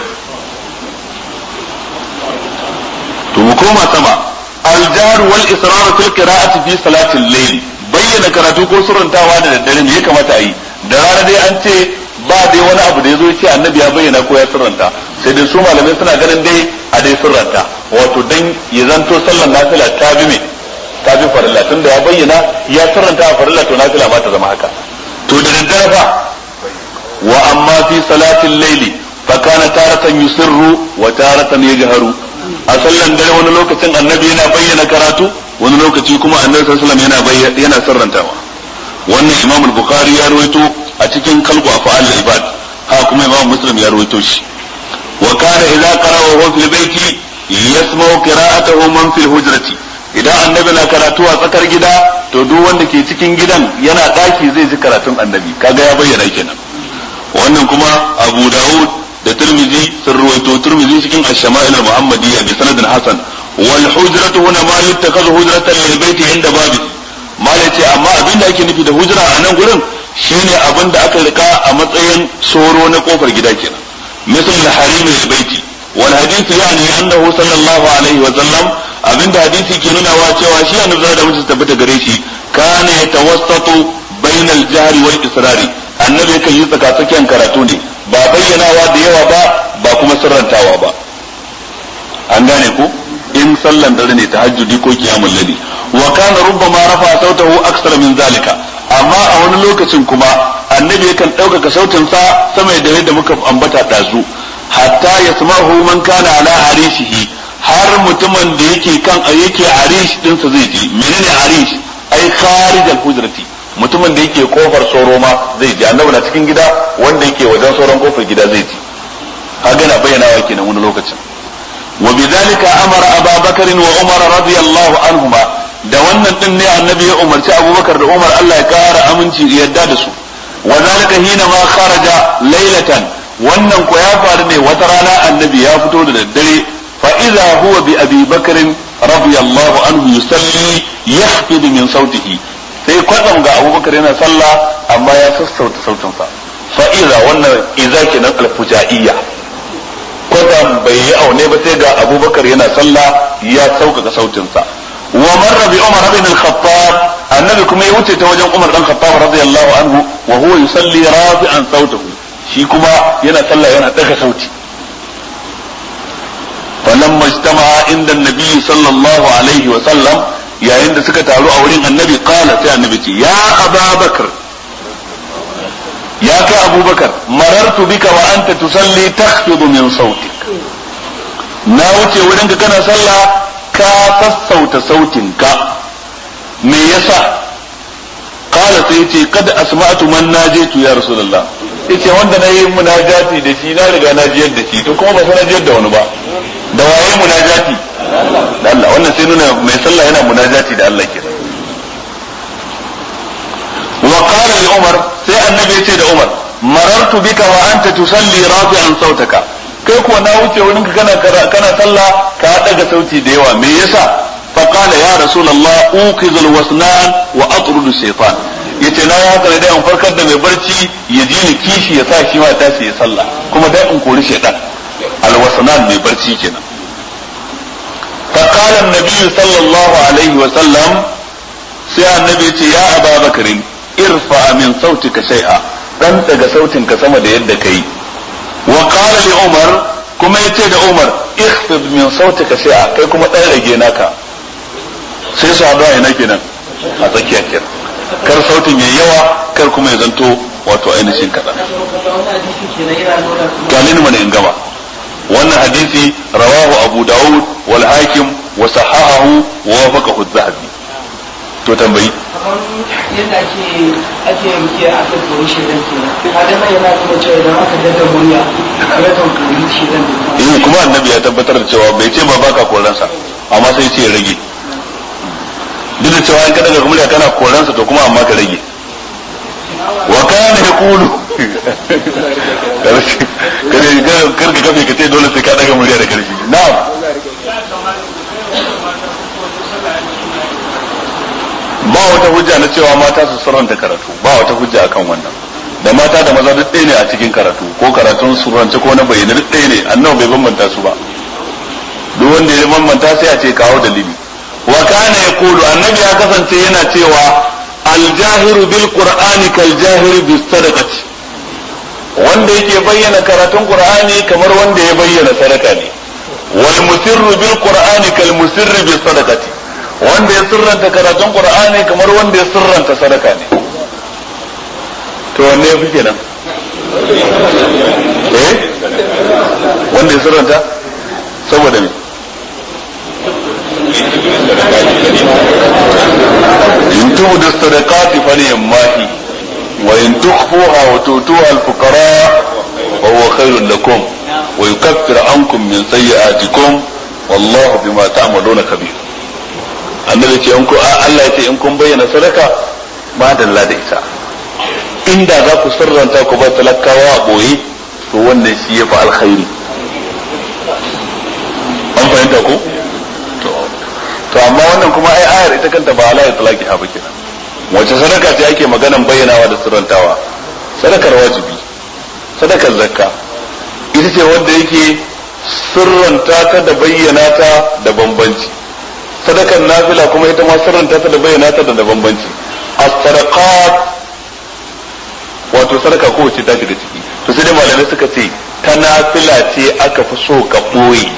to mu koma sama al-jar wal israr fil qira'ati fi salati al-layl bayyana karatu ko surantawa da daddare me ya kamata a yi da rana dai an ce ba dai wani abu da ya zo ce annabi ya bayyana ko ya surranta sai dai su malamai suna ganin dai a dai surranta wato dan ya zanto sallar nafila ta bi me ta bi farilla tunda ya bayyana ya surranta a farilla to nafila ma ta zama haka to da daddare fa wa amma fi salatin laili fa kana taratan yusirru wa taratan yajharu a sallan dare wani lokacin annabi yana bayyana karatu wani lokaci kuma annabi sallallahu alaihi wasallam yana yana sirrantawa wannan imam al-bukhari ya rawaito a cikin kalbu afal ibad ha kuma imam muslim ya rawaito shi wa kana idza qara'a wa fil baiti yasma'u qira'atahu man fil hujrati idan annabi na karatu a tsakar gida to duk wanda ke cikin gidan yana daki zai ji karatun annabi kaga ya bayyana kenan wannan kuma abu daud da tirmidhi sun ruwaito tirmidhi cikin ash-shama'il al-muhammadiyya bi sanadin hasan wal hujratu huna ma yuttakhadhu hujratan lil baiti inda babi malai ce amma abin da ake nufi da hujra a nan gurin shine abin da aka rika a matsayin soro na kofar gida kenan misal al-harim al-baiti wal hadith yani annahu sallallahu alaihi wa sallam abinda hadisi ke nuna wa cewa shi annabi da mutum tabbata gare shi kana yatawassatu bainal jahri wal israri annabi kan yi tsakatsakiyan karatu ne ba bayyanawa da yawa ba ba kuma sirrantawa ba an gane ku in sallan dare ne tahajjudi ko kiyamul layli wa kana rubbama rafa sautahu aksar min zalika amma a wani lokacin kuma annabi yakan ɗaukaka sautin sa sama da yadda muka ambata dazu hatta yasma'u man kana ala arishihi har mutumin da yake kan yake arish dinsa zai ji menene arish ai kharij al-hujrati mutumin da yake kofar soro ma zai ji annabi na cikin gida wanda yake wajen soron kofar gida zai ji kaga na bayyana wa kenan wani lokacin wa bidhalika amara ababakar wa umar radiyallahu anhuma da wannan din ne annabi ya umarci abubakar da umar Allah ya kara aminci yadda da su wa zalika hina ma kharaja laylatan wannan ko ya faru ne wata rana annabi ya fito da daddare fa idza huwa bi abi bakr radiyallahu anhu yusalli yahfid min sautihi sai kwatsam ga abubakar yana sallah amma ya sassauta sautinsa fa'iza wannan iza kenan alfujaiya kwatsam bai yi aune ba sai ga abubakar yana sallah ya sauƙaƙa sautinsa wa marra bi umar ibn al-khattab annabi kuma ya wuce ta wajen umar dan khattab radiyallahu anhu wa huwa yusalli rafi'an sautahu shi kuma yana sallah yana daga sauti falamma ijtama'a inda an-nabi sallallahu alaihi wa sallam yayin da suka taru a wurin annabi kala sai annabi ce ya ababakar ya kai abubakar marartu bika wa anta tusalli takhfidu min sautik na wuce wurin ka kana sallah ka sassauta sautinka me yasa kala sai ce kada asma'tu man najaitu ya rasulullah yace wanda na yi munajati da shi na riga na jiyar da shi to kuma ba sai na jiyar da wani ba da waye munajati da Allah wannan sai nuna mai sallah yana munajati da Allah kenan wa qala li umar sai annabi ya ce da umar marartu bika wa anta tusalli rafi'an sautaka kai kuwa na wuce wurin ka kana kana sallah ka daga sauti da yawa me yasa fa qala ya rasulullah uqizu alwasnan wa atrudu shaytan yace na ya haka da in farkar da mai barci ya ji ni kishi ya sa shi ma tashi ya sallah kuma dai in kori shaytan alwasnan mai barci kenan فقال النبي صلى الله عليه وسلم sai annabi ce ya aba bakarin irfa min sautika shay'a dan daga sautinka sama da yadda kai wa qala li umar kuma yace da umar ikhfid min sautika shay'a kai kuma dan rage naka sai su haɗu ina kenan a tsakiya kenan kar sautin yayi yawa kar kuma ya zanto wato ainihin kaɗan galin mana in gaba wannan hadisi rawahu abu daud wal hakim wa sahahahu wa wafaqahu az-zahabi to tambayi yadda ake ake rukiya aka koyi shedan kenan kaga nan yana nuna cewa idan aka daga murya ya kan koyi shedan eh kuma annabi ya tabbatar da cewa bai ce ba baka koransa amma sai ce ya rage duk da cewa in ka daga murya kana koransa to kuma amma ka rage wa kana yaqulu kare kar ka kafe ka ce dole sai ka daga murya da karfi na'am ba wata hujja na cewa mata su surranta karatu ba wata hujja akan wannan da mata da maza duk ɗaya ne a cikin karatu ko karatun surrance ko na bayyana duk ɗaya ne annabi bai bambanta su ba duk wanda ya bambanta sai a ce kawo dalili wa kana yaqulu annabi ya kasance yana cewa aljahiru bil qur'ani kal jahiru bis sadaqati wanda yake bayyana karatun qur'ani kamar wanda ya bayyana sadaka ne wal musirru bil qur'ani kal musirri bis sadaqati wanda ya sirranta karatun qur'ani kamar wanda ya sirranta sadaka ne to wanne yafi kenan eh wanda ya sirranta saboda me in tubu sadaqati falyamahi wa in tukhfuha wa tutuha al-fuqara fa huwa khairun lakum wa yukaffiru ankum min sayyi'atikum wallahu bima ta'maluna kabir annabi ce in ku Allah ya ce in kun bayyana sadaka ba dalla da ita inda za ku sirranta ku ba talakawa a boye to wannan shi ya fi alkhairi an fahimta ku to amma wannan kuma ai ayar ita kanta ba ala itlaqi ha ba kenan wace sadaka ce ake maganan bayyanawa da sirrantawa sadakar wajibi sadakar zakka ita ce wanda yake sirranta ta da bayyana ta da bambanci sadakar nafila kuma ita ma sirranta ta da bayyana ta da bambanci as-sadaqat wato sadaka ko ce ta shiga ciki to sai dai malamai suka ce ta nafila ce aka fi so ka boye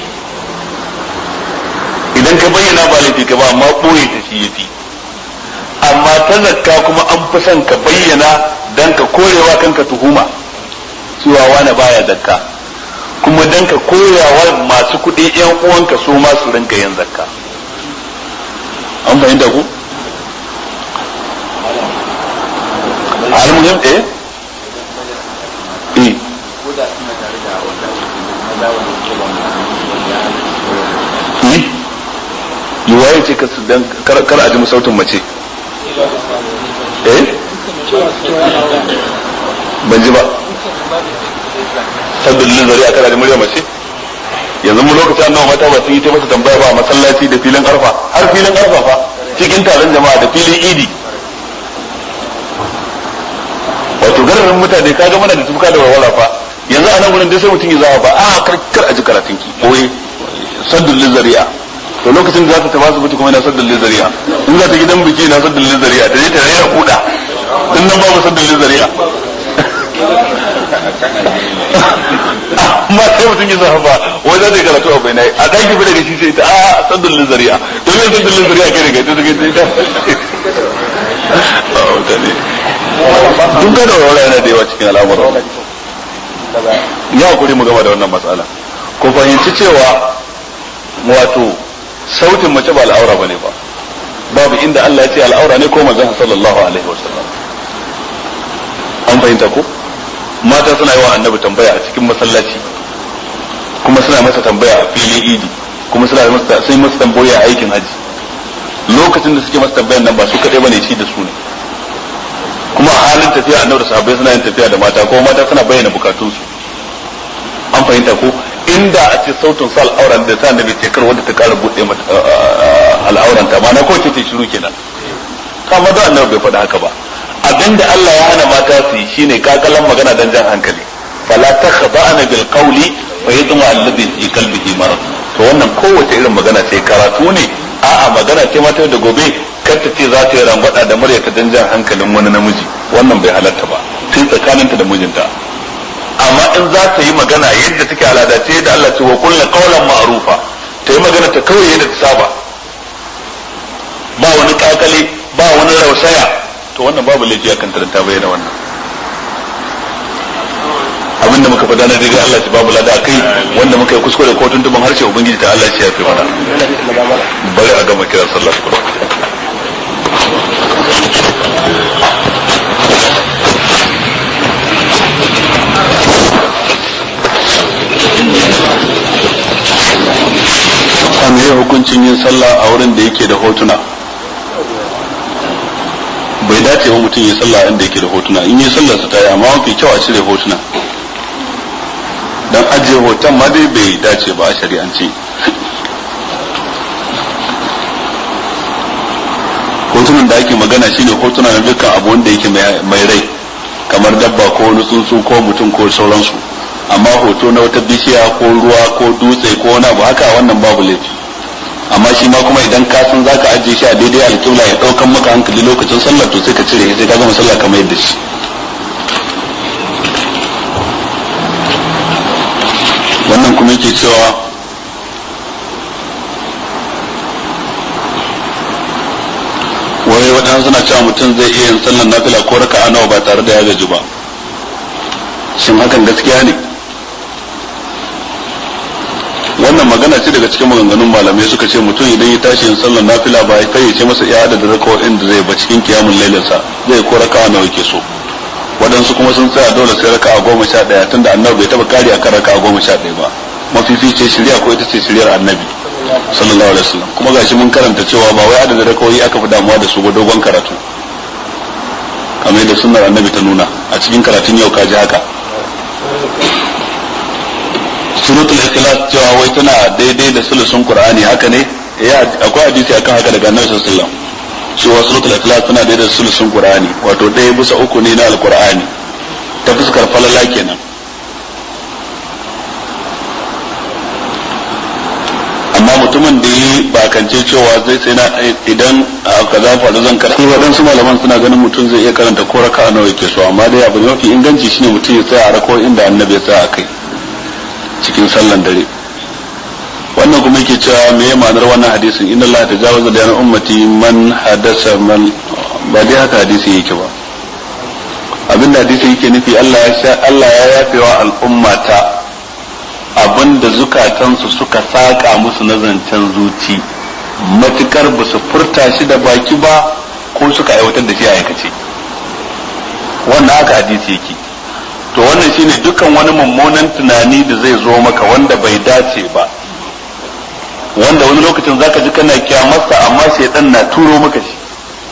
idan ka bayyana ba laifi ka ba amma boye ta shi yafi amma ta zakka kuma an fi son ka bayyana dan ka korewa kanka tuhuma cewa wani baya zakka kuma dan ka koyawa masu kuɗi yan uwanka su ma su rinka yin zakka an fahimta ku al-muhim eh eh yi waye ce dan kar a ji sautin mace eh ban ji ba sabbin lizari a kada da murya mace yanzu mu lokacin annawa mata ba sun yi ta masa tambaya ba a masallaci da filin arfa har filin arfa fa cikin taron jama'a da filin idi wato gararin mutane kaga mana da tuka da walwala fa yanzu a nan gurin dai sai mutum ya zama ba a kar a ji karatun ki boye saddul lizari'a to lokacin da za ta tafi asibiti kuma yana saddul lizari'a in za ta gidan biki na saddul lizari'a ta je ta rera kuda din nan babu saddul lizari'a amma sai mutum ya zama ba wai za ta yi karatu a bai a ɗaki fi daga shi sai ta a saddul lizari'a to me saddul lizari'a kai daga ta daga ta duk da wala yana da yawa cikin al'amuran ya hakuri mu gama da wannan matsala ku fahimci cewa wato sautin mace ba al'aura bane ba babu inda Allah ya ce al'aura ne ko manzon sallallahu alaihi wasallam an fahimta ko mata suna yi wa annabi tambaya a cikin masallaci kuma suna masa tambaya a filin idi kuma suna masa sai masa tambaya a aikin haji lokacin da suke masa tambayan nan ba su kadai bane shi da su ne kuma a halin tafiya annabi da sahabbai suna yin tafiya da mata ko mata suna bayyana bukatunsu an fahimta ko inda a ce sautin sa al'auran da ta annabi ce kar wanda ta kara bude mata al'auran ta ma na ko ce ta shiru kenan kama da annabi bai faɗa haka ba abinda Allah ya hana mata su yi shine kakalan magana dan jan hankali fala takhda'na bil qawli fa yadma alladhi fi qalbihi marad to wannan kowace irin magana ce karatu ne a'a magana ce mata da gobe kar ta ce za ta yi rangwada da murya ta dan jan hankalin wani namiji wannan bai halatta ba sai tsakaninta da mijinta amma in za ta yi magana yadda take al'ada ce da Allah ce wa kullu qawlan ma'rufa ta yi magana ta kawai yadda ta saba ba wani kakale ba wani rausaya to wannan babu laifi akan ta ta bayyana wannan abinda muka faɗa na daidai Allah ya babu lada kai wanda muka yi kuskure ko tuntuban harshe ubangiji ta Allah ya fi mana bari a gama kiran sallah hukuncin yin sallah a wurin da yake da hotuna bai dace wa mutum ya sallah inda yake da hotuna in yi sallar sa ta yi amma mafi kyau a cire hotuna dan ajiye hoton ma dai bai dace ba a shari'ance hotunan da ake magana shine hotuna na dukkan abu wanda yake mai rai kamar dabba ko wani tsuntsu ko mutum ko sauransu amma hoto na wata bishiya ko ruwa ko dutse ko wani abu haka wannan babu laifi amma shi ma kuma idan ka san zaka ajiye shi a daidai alƙibla ya ɗaukan maka hankali lokacin sallah to sai ka cire sai ka gama sallah kamar yadda shi wannan kuma yake cewa wai waɗansu suna cewa mutum zai iya yin sallar nafila ko raka'a nawa ba tare da ya gaji ba shin hakan gaskiya ne wannan magana ce daga cikin maganganun malamai suka ce mutum idan ya tashi yin sallar nafila ba ya fayyace masa iya adadin rakawoyin da zai ba cikin kiyamun lailinsa zai ko raka'a nawa yake so waɗansu kuma sun tsaya dole sai raka'a goma sha ɗaya tunda annabi bai taɓa kari akan raka'a goma sha ɗaya ba mafifice shirya ko ita ce shiryar annabi sallallahu alaihi wasallam kuma gashi mun karanta cewa ba wai adadin rakawoyi aka fi damuwa da su ba dogon karatu kamar yadda sunnar annabi ta nuna a cikin karatun yau ka ji haka suratul ikhlas cewa wai tana daidai da sulusun qur'ani haka ne eh akwai hadisi akan haka daga annabi sallallahu alaihi wasallam cewa suratul ikhlas tana daidai da sulusun qur'ani wato ɗaya bisa uku ne na alqur'ani ta fuskar falala kenan amma mutumin da yi bakance cewa zai sai na idan kaza faru zan karanta waɗansu malaman suna ganin mutum zai iya karanta ko raka nawa yake so amma dai abu mafi inganci shine mutum ya tsaya a rako inda annabi ya tsaya a kai cikin sallan dare wannan kuma yake cewa me ya ma'anar wannan hadisin inna Allah tajawaza da ummati man hadasa man ba dai haka hadisi yake ba abin da hadisi yake nufi Allah ya sha Allah ya yafewa al'ummata abin da zukatansu suka saka musu na zancen zuci matukar ba su furta shi da baki ba ko suka aiwatar da shi a aikace wannan haka hadisi yake to wannan shine dukkan wani mummunan tunani da zai zo maka wanda bai dace ba wanda wani lokacin zaka ji kana kyamarsa amma shaidan na turo maka shi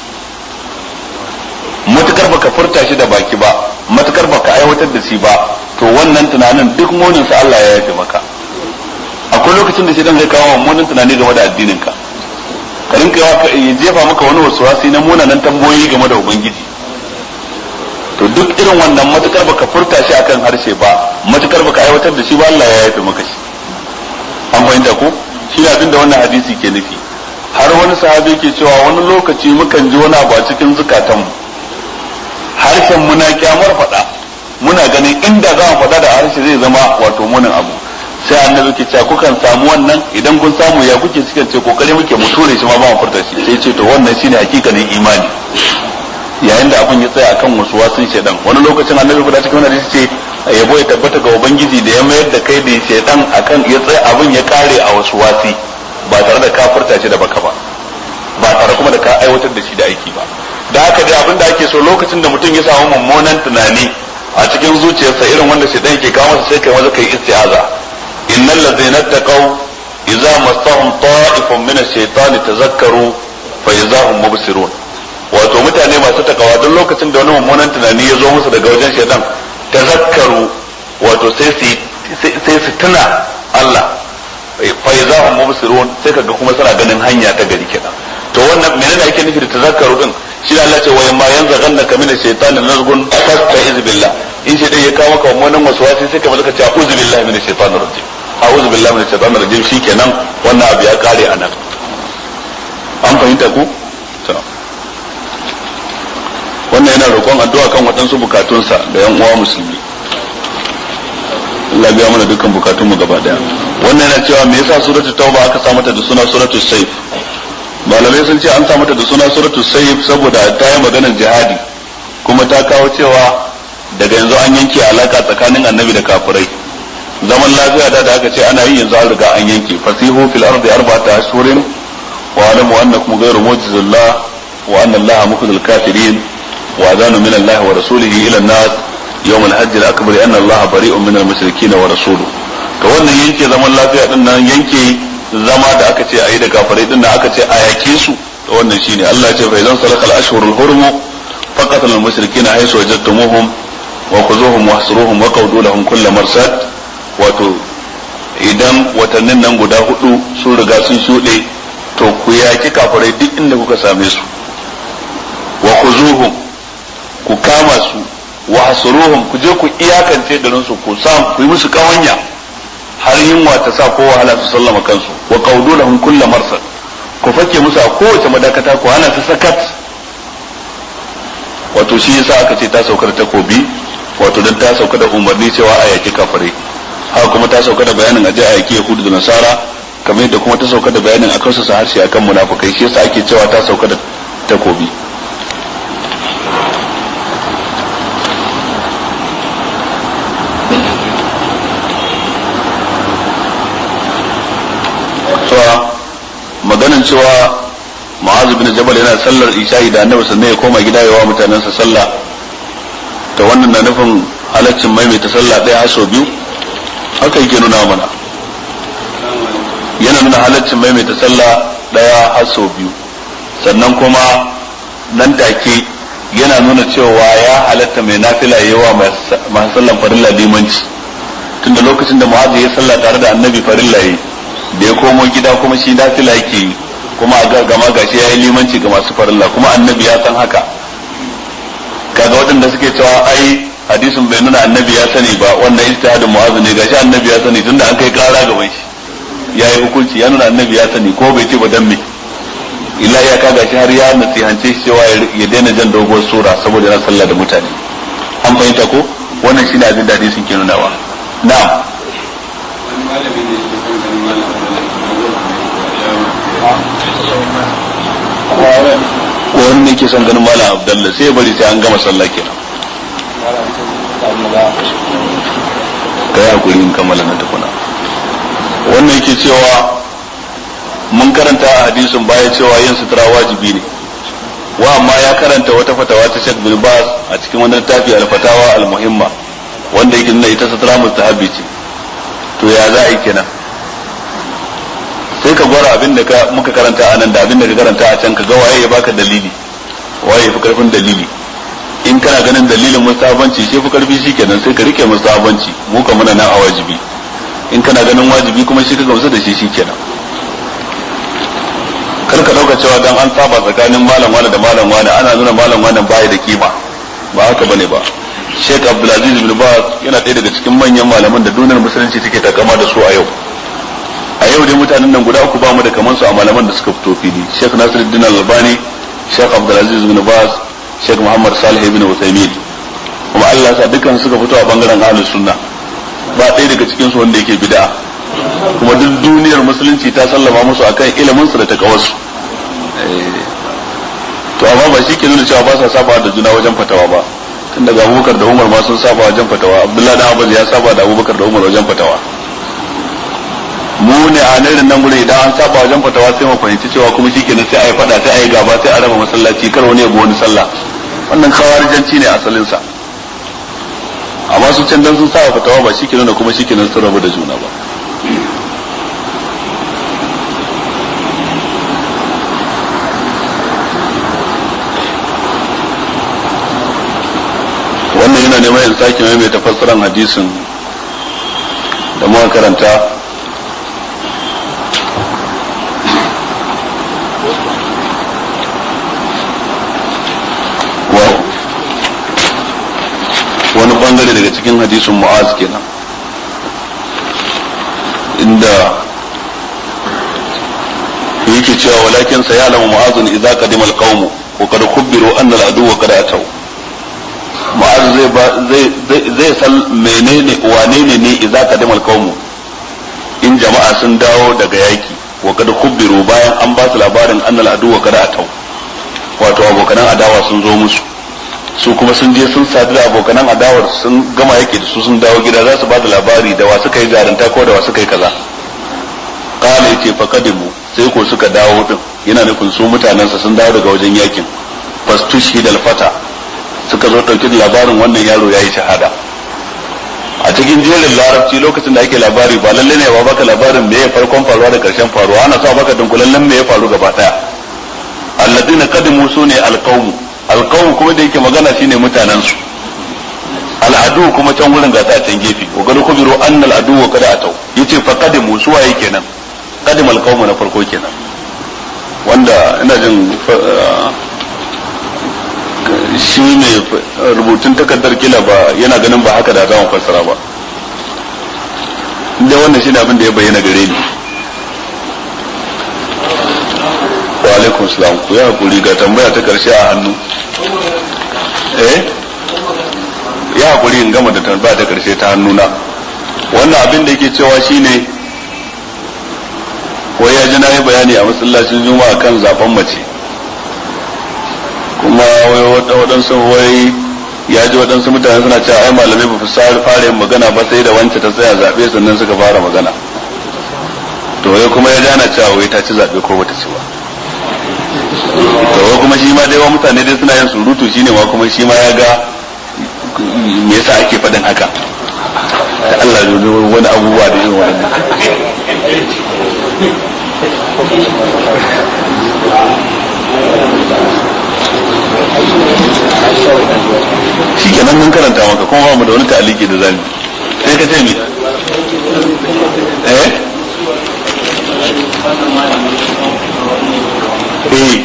matukar baka furta shi da baki ba matukar baka aiwatar da shi ba to wannan tunanin duk munin sa Allah ya yafe maka akwai lokacin da shaidan zai kawo mummunan tunani game da addinin ka ka rinka ya jefa maka wani wasuwasi na munanan tambayoyi game da ubangiji to duk irin wannan matukar baka furta shi akan harshe ba matukar baka aiwatar da shi ba Allah ya yafe maka shi an fahimta ko shi ne abin da wannan hadisi ke nufi har wani sahabi ke cewa wani lokaci mukan ji wani abu a cikin zukatanmu harshen muna kyamar faɗa muna ganin inda za mu faɗa da harshe zai zama wato munin abu sai annabi ke cewa kukan samu wannan idan kun samu ya kuke suka ce kokari muke mu ture shi ma ba mu furta shi sai ce to wannan shine hakikanin imani yayin da abin ya tsaya akan wasu wasun shaidan wani lokacin annabi fada cikin wani hadisi ce yabo ya tabbata ga ubangiji da ya mayar da kai da shaidan akan ya tsaya abin ya kare a wasu wasi ba tare da ka furta shi da baka ba ba tare kuma da ka aiwatar da shi da aiki ba da haka dai abin da ake so lokacin da mutum ya samu mummunan tunani a cikin zuciyarsa irin wanda shaidan ke kawo masa sai kai maza kai isti'aza innal ladzina taqaw idza massahum ta'ifun min ash-shaytani tazakkaru fa idza hum mubsirun wato mutane masu takawa duk lokacin da wani mummunan tunani ya zo musu daga wajen shaitan tazakkaru wato sai su sai su tuna Allah fa idza hum mubsirun sai kaga kuma suna ganin hanya ta gari kenan to wannan menene ake nufi da tazakkaru din shi da Allah ce wa yamma yanzaghannaka min ash-shaytani nazghun fasta'iz billah in shi dai ya kawo maka mummunan waswasi sai ka malaka ce a'udhu billahi minash shaitanir rajim a'udhu billahi minash shaitanir rajim shikenan wannan abu ya kare anan an fahimta ku wannan yana roƙon addu'a kan waɗansu bukatunsa da yan uwa musulmi Allah biya mana dukkan bukatunmu gaba daya wannan yana cewa me yasa suratul tauba aka sa mata da suna suratul sayf malamai sun ce an sa mata da suna suratul sayf saboda ta yi maganar jihadi kuma ta kawo cewa daga yanzu an yanke alaka tsakanin annabi da kafirai zaman lafiya da da aka ce ana yi yanzu an riga an yanke fasihu fil ardi arba'ata ashhurin wa alamu annakum ghayru mu'jizillah wa anna allaha mukhzil kafirin وأذان من الله ورسوله إلى الناس يوم الحج الأكبر أن الله بريء من المشركين ورسوله to wannan yanke zaman lafiya din nan yanke zama da aka ce a yi da kafirai din da aka ce a yake su to wannan shine Allah ya ce fa idan salakal ashhurul hurum faqatul al mushrikeena haythu wajadtumuhum wa khuzuhum wahsuruhum wa qawdu lahum kull marsad wato idan watannin nan guda hudu sun riga sun shuɗe to ku yaki kafirai duk inda kuka same su wa khuzuhum ku kama su wa hasuruhum ku je ku iyakance garin su ku sa ku yi musu kawanya har yunwa ta sa ko wahala su sallama kansu wa qawdu lahum kull marsad ku fake musu a kowace madakata ku hana su sakat wato shi yasa aka ce ta saukar takobi wato dan ta sauka da umarni cewa a yaki kafirai haka kuma ta sauka da bayanin aje a yaki yahudu da nasara kamar yadda kuma ta sauka da bayanin akan su harshe akan munafukai shi yasa ake cewa ta sauka da takobi cewa maganin cewa ma'azu bin jabal yana sallar isha'i da annabi sannan ya koma gida yawa mutanensa sallah ta wannan na nufin halaccin maimaita sallah ɗaya har sau biyu haka yake nuna mana yana nuna halaccin maimaita sallah ɗaya har sau biyu sannan kuma nan take yana nuna cewa ya halatta mai nafila yawa masu sallan farilla limanci tunda lokacin da mu'azu ya sallah tare da annabi farilla yi da ya komo gida kuma shi nafila yake yi kuma a gama gashi ya yi limanci ga masu farilla kuma annabi ya san haka kaga waɗanda suke cewa ai hadisin bai nuna annabi ya sani ba wannan ijtihadin mu'azu ne gashi annabi ya sani tunda an kai kara gaban shi ya yi hukunci ya nuna annabi ya sani ko bai ce ba dan me illa ya kaga shi har ya nasihance shi cewa ya daina jan doguwar sura saboda na sallah da mutane an fahimta ko wannan shine abin da hadisin ke nunawa na'am ko wani ne ke son ganin malam abdallah sai ya bari sai an gama sallah kenan ka yi hakuri in kammala na tukuna wannan yake cewa mun karanta a hadisin baya cewa yin sutura wajibi ne wa amma ya karanta wata fatawa ta Sheikh bin Baz a cikin wani littafi al-fatawa al-muhimma wanda yake nuna ita sutura mustahabi ce to ya za a yi kenan sai ka gwara abin da muka karanta a nan da abin da ka karanta a can ka ga waye ya baka dalili waye ya fi karfin dalili in kana ganin dalilin mustahabanci shi fi karfi shi kenan sai ka rike mustahabanci mu ka muna nan a wajibi in kana ganin wajibi kuma shi ka gamsu da shi shi kenan kar ka dauka cewa dan an saba tsakanin malam wani da malam wani ana nuna malam wani baya da kima ba haka bane ba Sheikh Abdulaziz bin Baz yana ɗaya daga cikin manyan malaman da duniyar musulunci take takama da su a yau a yau dai mutanen nan guda uku ba mu da kaman su a malaman da suka fito fili Sheikh Nasiruddin Albani Sheikh Abdulaziz bin Baz Sheikh Muhammad Salih bin Uthaymeen kuma Allah sa dukkan suka fito a bangaren ahlus sunna ba ɗaya daga cikin su wanda yake bid'a kuma duk duniyar musulunci ta sallama musu akan ilimin su da takawarsu to amma ba shi ke nuna cewa ba sa saba da juna wajen fatawa ba tun daga abubakar da umar ma sun saba wajen fatawa abdullahi da abbas ya saba da abubakar da umar wajen fatawa mu ne a nan nan gure idan an saba wajen fatawa sai mu fahimci cewa kuma shi kenan sai a yi fada sai a yi gaba sai a raba masallaci kar wani ya bi wani sallah wannan kawarijanci ne asalin sa amma su can dan sun saba fatawa ba shi kenan da kuma shi kenan sun rabu da juna ba wannan yana neman yin sake mai mai tafassaran hadisin da muka karanta wani bangare daga cikin hadisin mu'az kenan inda yake cewa walakin sayalamu mu'azun idza qadima al-qawm wa qad khubbiru anna al-aduwwa qad ataw ma'az zai zai zai san menene wane ne ne idza qadima al-qawm in jama'a sun dawo daga yaki wa qad khubbiru bayan an ba su labarin anna al-aduwwa qad ataw wato abokanan adawa sun zo musu su kuma sun je sun sadu da abokanan adawar sun gama yake da su sun dawo gida za su ba da labari da wa suka yi jaranta ko da wa suka yi kaza kala yace fa kadimu sai ko suka dawo din yana nufin su mutanensa sun dawo daga wajen yakin fastushi dal fata suka zo dauki da labarin wannan yaro yayi shahada a cikin jerin larabci lokacin da ake labari ba lalle ne ba baka labarin me ya farkon faruwa da karshen faruwa ana sa baka dunkulallen me ya faru gaba daya alladina qadimu sune alqawm alqawm kuma da yake magana shine mutanen su al'adu kuma can gurin gasa a can gefe wa gado kubiru annal adu wa kada atau yace fa qadimu su waye kenan qadim alqawm na farko kenan wanda ina jin shi ne rubutun takardar kila ba yana ganin ba haka da za mu fassara ba da wannan shi ne abin da ya bayyana gare ni wa alaikum salam ku ya hakuri ga tambaya ta karshe a hannu eh ya hakuri in gama da tambaya ta karshe ta hannuna wannan abin da yake cewa shine wai ya ji na yi bayani a masallacin juma'a kan zaben mace kuma waɗansu wai ya ji waɗansu mutane suna cewa ai malamai ba su fara yin magana ba sai da wance ta tsaya zaɓe sannan suka fara magana to wai kuma ya gana cewa wai ta ci zaɓe ko bata ci ba to wai kuma shi ma dai wa mutane dai suna yin surutu shine ma kuma shi ma ya ga me yasa ake faɗin haka da Allah ya wani abubuwa da irin waɗannan shi kenan mun karanta maka kuma ba mu da wani ta'aliki da zami sai ka ce mi eh eh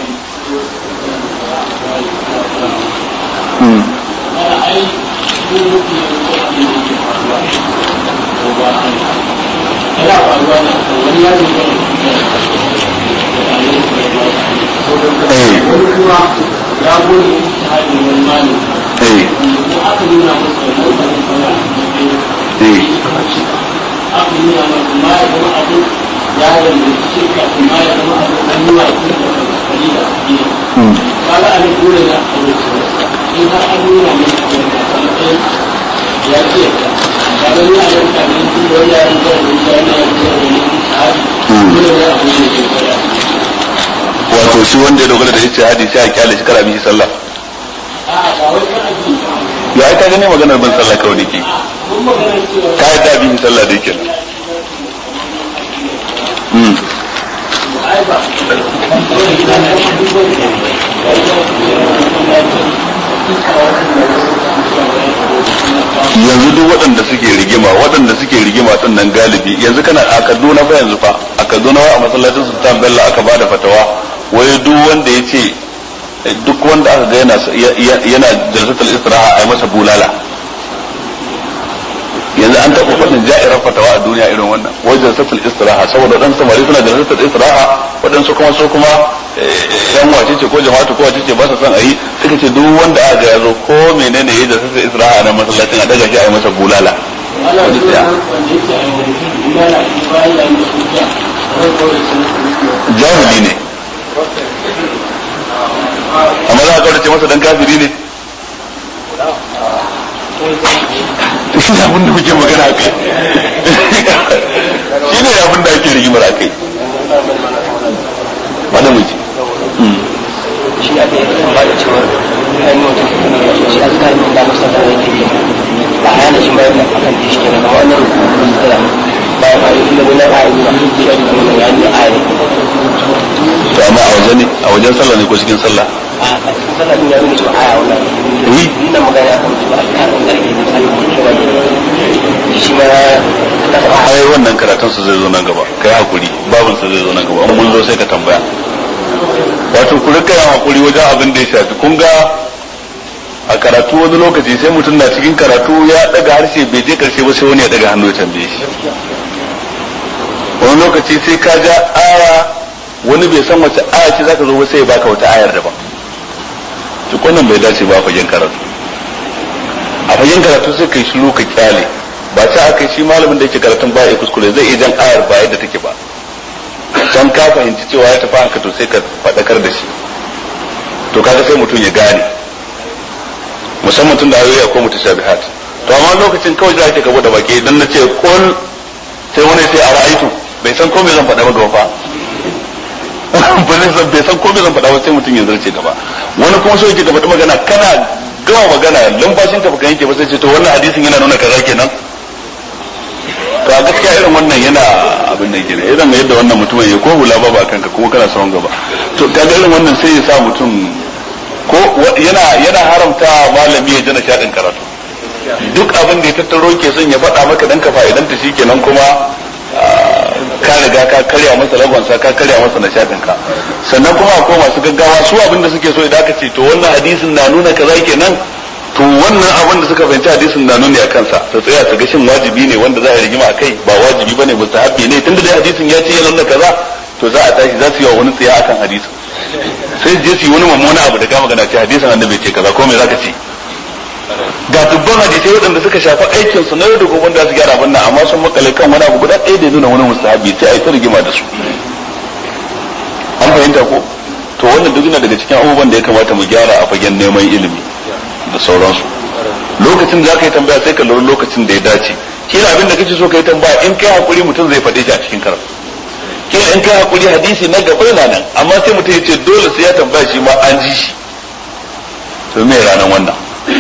hmm ya gode shahadi wani malami eh aka nuna masa da mutane kawai eh aka nuna masa ma ya zama abin ya danganci shirka ma ya zama abin an nuna shi da kari da addini hmm kaga a nan dole na aure in har an nuna masa abin da a matsayin ya ce kaga ni a yau kamin tun da wani yaran zai rubuta yana yin zai rubuta shahadi dole ne a wuce da kwaya wato shi wanda ya dogara da ijtihadi sai a kyale shi kara bihi sallah a'a ba wai kan addini ba ya ai ka gane maganar bin sallah kawai nake mun magana cewa ka yadda bihi sallah da yake hmm ai ba yanzu duk waɗanda suke rigima waɗanda suke rigima din nan galibi yanzu kana a Kaduna fa yanzu fa a Kaduna wa a masallacin Sultan Bello aka bada fatawa wai duk wanda ya ce duk wanda aka ga yana yana jalsatul istiraha ai masa bulala yanzu an taɓa faɗin ja'irar fatawa a duniya irin wannan wai jalsatul istiraha saboda waɗansu samari suna jalsatul istiraha waɗansu kuma su kuma yan wace ce ko jama'atu ko wace ce ba su son a yi suka ce duk wanda aka ga ya zo ko menene ya jalsatul istiraha a nan masallacin a daga shi a yi masa bulala ana wani tsaya wanda yake a yanzu imana bayan ya yi hujja ran kawai sun jahili ne amma za a kaurace masa dan kafiri ne shi ne abin da muke magana a kai shi ne abin da ake rigimar a kai wanda muke shi aka yi ba da cewar an yi wata kuma ya ce shi an kare min da masa da yake yi ba a yana shi bayan da akan shi kenan amma wannan da bayan a yi inda wani ra'ayi ba shi ya da wani ya yi ayi to amma a waje ne a wajen sallah ne ko cikin sallah a cikin sallah din ya nuna cewa aya wannan wi ina magana akan cewa a kare min da yake yi sai shi wani shi ma na da ai wannan karatun su zai zo nan gaba kai hakuri babin sa zai zo nan gaba in mun zo sai ka tambaya wato ku rika yin hakuri wajen abin da ya shafi kun ga a karatu wani lokaci sai mutum na cikin karatu ya daga harshe bai je karshe ba sai wani ya daga hannu ya tambaye shi wani lokaci sai ka ja aya wani bai san wace aya ce zaka zo ba sai ya baka wata ayar daban duk wannan bai dace ba a fagen karatu a fagen karatu sai kai shiru ka kyale ba ta aka shi malamin da yake karatun ba ya kuskure zai iya jan ayar ba yadda take ba dan ka fahimci cewa ya tafi haka to sai ka faɗakar da shi to kaga sai mutum ya gane musamman tun da ayoyi akwai mutashabihat to amma lokacin kawai za ka gaba da baki idan na ce kul sai wani sai a ra'aitu bai san ko me zan faɗa ba gaba fa ba zai san bai san ko me zan faɗa ba sai mutum ya zarce gaba wani kuma so yake gaba da magana kana gama magana lumfashin ka baka yanke ba sai ce to wannan hadisin yana nuna kaza kenan to gaskiya irin wannan yana abin da ke irin yadda wannan mutumin ya ko hula ba ba kanka kuma kana sawon gaba to kaga irin wannan sai ya sa mutum ko yana yana haramta malami ya jana shaɗin karatu duk abin da ya tattaro ke son ya faɗa maka dan ka fa'idanta shikenan kuma ka riga ka karya masa lagonsa ka karya masa nishaɗin ka sannan kuma akwai masu gaggawa su abin da suke so idan aka ce to wannan hadisin na nuna kaza kenan to wannan abin da suka fahimci hadisin na nuni a kansa su tsaya su ga shin wajibi ne wanda za a rigima a kai ba wajibi bane mustahabi ne tunda dai hadisin ya ce ya nuna kaza to za a tashi za su yi wa wani tsaya akan hadisin sai je su yi wani mummuna abu da kama gana ce hadisin annabi ce kaza ko me zaka ce ga dubban hadisai waɗanda suka shafi aikin su na yau da gobe da su gyara wannan amma sun makale kan wani abu guda ɗaya da nuna wani mustahabi sai a yi ta rigima da su an fahimta ko to wannan duk yana daga cikin abubuwan da ya kamata mu gyara a fagen neman ilimi da sauransu lokacin da za ka yi tambaya sai ka lura lokacin da ya dace kila abin da kake so ka yi tambaya in kai hakuri mutum zai faɗe shi a cikin karatu kila in kai hakuri hadisi na gaba yana nan amma sai mutum ya ce dole sai ya tambaya shi ma an ji shi to me ranar wannan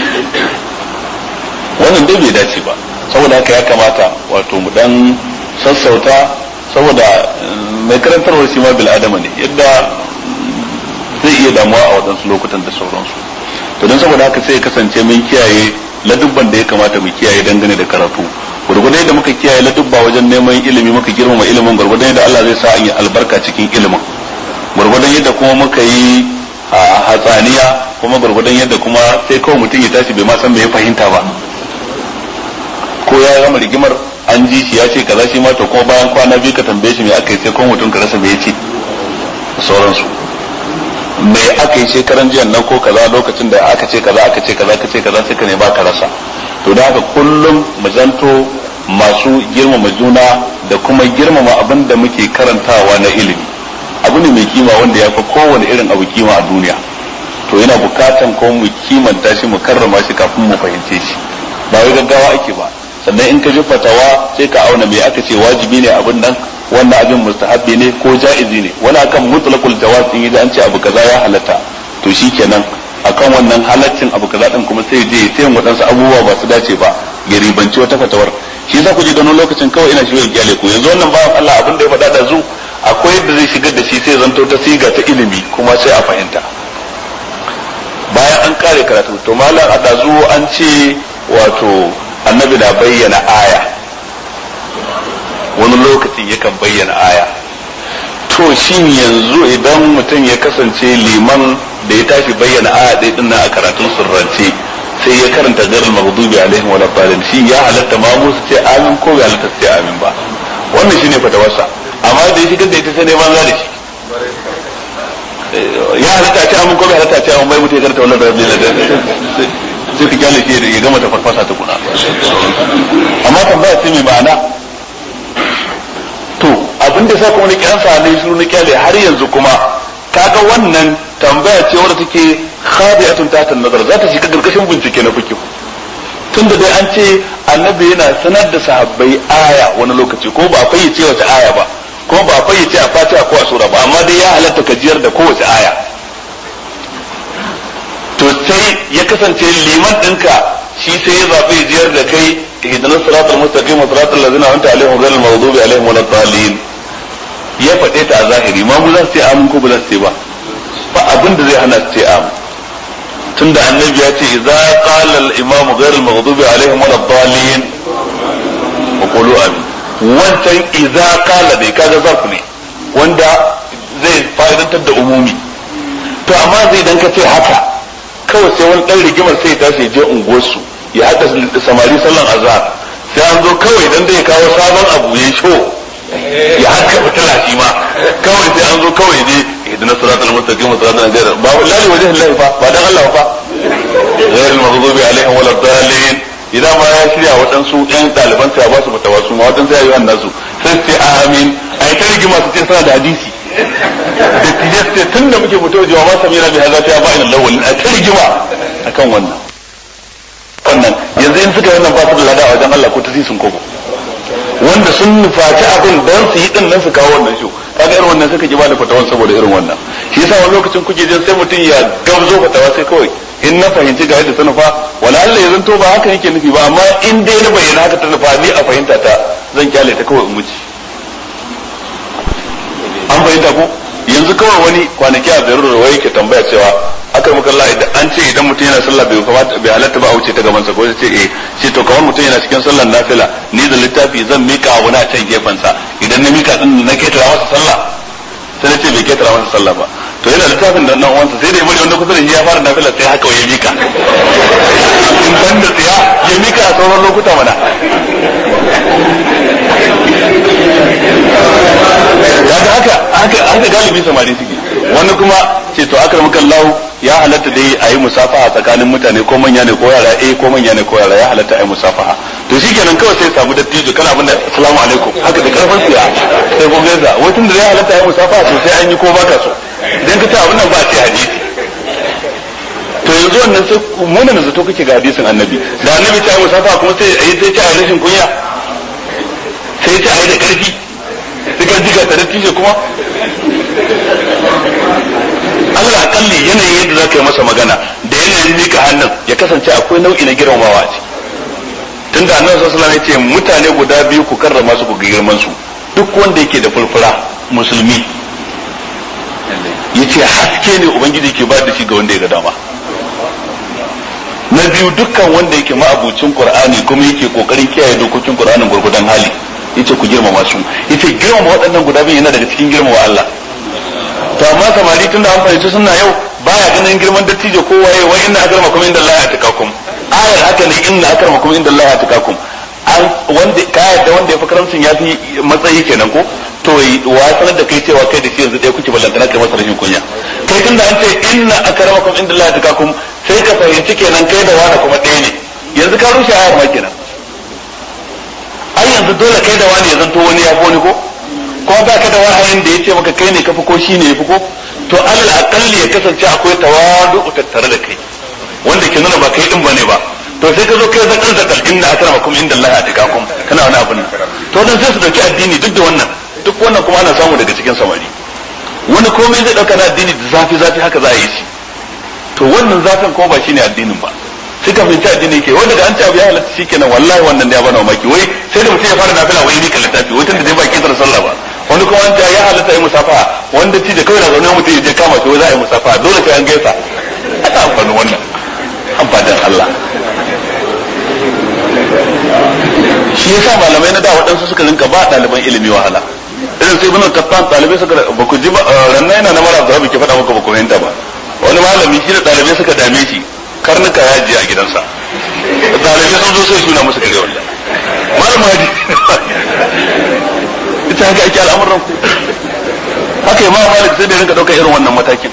wannan dai bai dace ba saboda haka ya kamata wato mu dan sassauta saboda mai karantarwar shi ma bil adama ne yadda zai iya damuwa a waɗansu lokutan da sauransu to don saboda haka sai ya kasance mun kiyaye ladubban da ya kamata mu kiyaye dangane da karatu gurgurdan yadda muka kiyaye ladubba wajen neman ilimi muka girmama ilimin gurgurdan yadda Allah zai sa an yi albarka cikin ilimin gurgurdan yadda kuma muka yi hatsaniya kuma gurgurdan yadda kuma sai kawai mutum ya tashi bai ma san me ya fahimta ba ko ya gama rigimar an ji shi ya ce kaza shi ma to kuma bayan kwana biyu ka tambaye shi me aka yi sai kuma mutum ka rasa me ya ce sauransu me aka yi shekaran jiyan nan ko kaza lokacin da aka ce kaza aka ce kaza aka ce kaza sai ka ne ba ka rasa to da haka kullum mu zanto masu girmama juna da kuma girmama abin da muke karantawa na ilimi abu ne mai kima wanda ya fi kowane irin abu kima a duniya to yana bukatan ko mu kimanta shi mu karrama shi kafin mu fahimce shi ba wai gaggawa ake ba sannan in ka ji fatawa sai ka auna me aka ce wajibi ne abin nan wannan abin mustahabbi ne ko ja'izi ne wani akan mutlaqul jawaz in an ce abu kaza ya halatta to shikenan akan wannan halaccin abu kaza din kuma sai je sai wadansu abubuwa ba su dace ba ya ribanci wata fatawar shi yasa ku ji ganin lokacin kawai ina shi gyale ku yanzu wannan bawan Allah abin da ya faɗa da zu akwai yadda zai shigar da shi sai zanto ta siga ta ilimi kuma sai a fahimta bayan an kare karatu to malam a dazu an ce wato annabi na bayyana aya wani lokacin yakan bayyana aya to shin yanzu idan mutum ya kasance liman da ya tashi bayyana aya ɗaya din a karatun surrance sai ya karanta garin maghdubi alaihim wa dalin shi ya halatta ma musu ce amin ko bai halatta sai amin ba wannan shine fatawarsa amma da ya shigar da ita sai ne banza da shi ya halatta ce amin ko bai halatta ce amin bai mutu ya karanta wannan rabbi la sai ka kyale shi ya gama ta farfasa ta kuna amma tambaya ce mai ma'ana to abin da sa kuma na kyansa ne shiru na kyale har yanzu kuma kaga wannan tambaya ce wadda take khadi'atun tahta nazar za ta shiga gargashin bincike na fikihu tunda dai an ce annabi yana sanar da sahabbai aya wani lokaci ko ba a fayyace wace aya ba ko ba a fayyace a fatiha ko a sura ba amma dai ya halatta ka jiyar da kowace aya to sai ya kasance liman ɗinka shi sai ya zaɓi jiyar da kai ihdinas siratal mustaqim siratal ladzina an'amta alaihim ghayril maghdubi alaihim waladdallin ya faɗe ta a zahiri ma mu za su ce amin ko ba za su ce ba ba abin da zai hana su ce amin tunda annabi ya ce idza qala al imam ghayr al maghdubi alaihim wal dallin wa qulu amin wancan idza qala dai kaga zarf ne wanda zai fa'idantar da umumi to amma zai dan ka ce haka kawai sai wani dan rigimar sai ya tashi je unguwarsu ya haɗa samari sallan azhar sai an zo kawai dan da ya kawo sabon abu ya sho ya haka fitila shi ma kawai sai an zo kawai ne idan siratal mustaqim siratal ghayr ba wallahi wajhi Allah fa ba dan Allah fa ghayr al-maghdubi alaihim wal dhalin idan ma ya shirya waɗansu ƴan ɗaliban sai ba su fitawa su ma waɗansu ya yi wannan su sai sai amin ai ta rigima su ce suna da hadisi da tilas ce tun da muke fito jawa ma samira bi hadza ta ba'in lawal a ta rigima akan wannan wannan yanzu in suka yi wannan ba su da lada a wajen Allah ko ta sun kobo wanda sun nufaci abin don su yi din nan su kawo wannan shi kaga irin wannan suka ki bada fatawan saboda irin wannan shi yasa wani lokacin kuke jin sai mutum ya gamzo fatawa sai kawai in na fahimci ga yadda ta nufa wala Allah ya zanto ba haka yake nufi ba amma in dai na bayyana haka ta nufa ni a fahimta ta zan kyale ta kawai in wuce an fahimta ko yanzu kawai wani kwanaki a biyar da wai ke tambaya cewa aka maka Allah idan an ce idan mutum yana sallah bai kamata bai halatta ba a wuce ta gaban sa ko ce eh ce to kamar mutum yana cikin sallar nafila ni da littafi zan mika wani a can gefen sa idan na mika din na ketara masa sallah sai na ce bai ketara masa sallah ba to yana littafin da nan uwansa sai da ya bari wanda kusa da shi ya fara nafila sai haka ya mika in ban da tsiya ya mika a sauran lokuta mana kaga haka haka haka galibi samari suke wani kuma ce to akar mukan lahu ya halatta dai a yi musafaha tsakanin mutane ko manya ne ko yara eh ko manya ne ko yara ya halatta a yi musafaha to shikenan kawai sai samu dattijo kana abin da assalamu alaikum haka da karfin siya sai ko gaza wai tun da ya halatta a yi musafaha to sai an yi ko baka so idan ka ce abin nan ba a ce hadisi to yanzu wannan sai munin zato kake ga hadisin annabi da annabi ta yi musafaha kuma sai a yi sai ta rashin kunya sai ta yi da karfi sai ka jiga ta dattijo kuma Allah akalli yanayin yadda za ka yi masa magana da yanayin mika hannun ya kasance akwai nau'i na girmamawa a ciki tun da annabi sallallahu alaihi wasallam ya ce mutane guda biyu ku karrama su ku girman su duk wanda yake da furfura musulmi yace haske ne ubangiji ke ba da shi ga wanda ya ga dama na biyu dukkan wanda yake ma'abucin qur'ani kuma yake kokarin kiyaye dokokin qur'anin gurgudan hali yace ku girmama su yace girmama waɗannan guda biyu yana daga cikin girmama Allah to amma samari tunda an fahimci suna yau baya ganin girman dattijo ko waye wai inna akramakum inda Allah ya takakum ayar haka ne inna akramakum inda Allah ya takakum an wanda ka yadda wanda ya fi karamcin ya fi matsayi kenan ko to wa sanar da kai cewa kai da shi yanzu ɗaya kuke ballantana kai masa rashin kunya kai tunda an ce inna akramakum inda Allah ya takakum sai ka fahimci kenan kai da wani kuma ɗaya ne yanzu ka rushe ayar ma kenan ai yanzu dole kai da wani ya zanto wani ya fi wani ko ko ba ka da wahayin da ya ce maka kai ne ka fi ko shi ne ya fi ko to alal akalli ya kasance akwai tawadu tattare da kai wanda ke nuna ba kai din bane ba to sai ka zo kai zakar zakar inna akramakum inda Allah atikakum kana wani abin to dan sai su dauki addini duk da wannan duk wannan kuma ana samu daga cikin samari wani komai zai dauka na addini da zafi zafi haka za a yi shi to wannan zafin ko ba shine addinin ba sai ka fahimci addini ke wanda da an ci abu ya halatta shikenan wallahi wannan da ya bana mamaki wai sai da mutum ya fara nafila wai ni kan littafi wai tunda dai ba kitar sallah ba wani kuma an ya halatta yi musafaha wanda ci da kawai na zaune mutum ya je kama shi wai za a yi musafaha dole sai an gaisa aka amfani wannan amfanin Allah shi yasa malamai na da waɗansu suka rinka ba ɗaliban ilimi wahala irin sai ibn Qattan ɗalibai suka ba ku ji ba ranna yana na mara da ke faɗa maka ba ku fahimta ba wani malami shi da ɗalibai suka dame shi karnuka ya je a gidansa ɗalibai sun zo sai suna musu kare wallahi malam hadi ita haka ake al'amuran ku haka imam malik sai da rinka ɗaukar irin wannan matakin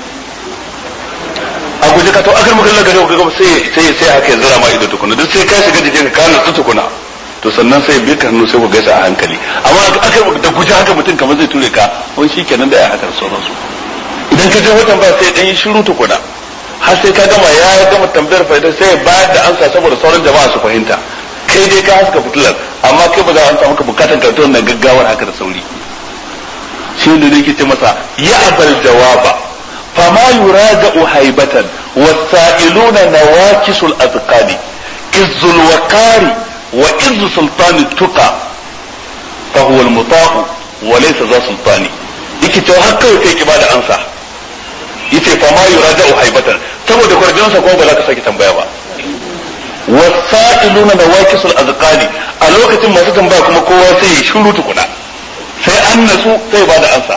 a guje ka to akar maka Allah gare ka sai sai sai haka ya zira ma ido tukuna duk sai ka shiga jikin ka kana tukuna to sannan sai bi ka hannu sai ku gaisa a hankali amma akar da guje haka mutum kamar zai ture ka wani shikenan da ya haka sauransu idan ka je watan ba sai dan yi shiru tukuna har sai ka gama ya gama tambayar fa'ida sai bayar da ansa saboda sauran jama'a su fahimta kai dai ka haska fitilar amma kai ba za a samu ka bukatan karatu wannan gaggawar haka da sauri shi ne yake ce masa ya abal jawaba fama yuraja'u haibatan wasailuna nawakisul azqani izzul waqari wa izzu sultani tuqa fa huwa al muta'u wa laysa za sultani yake cewa har kawai kai ki bada ansa yace fa ma yuraja'u haibatan saboda kwarjinsa ko ba za ka saki tambaya ba wasa'iluna da wakisul azqali a lokacin masu tambaya kuma kowa sai ya shiru tukuna sai an nasu sai ba da ansa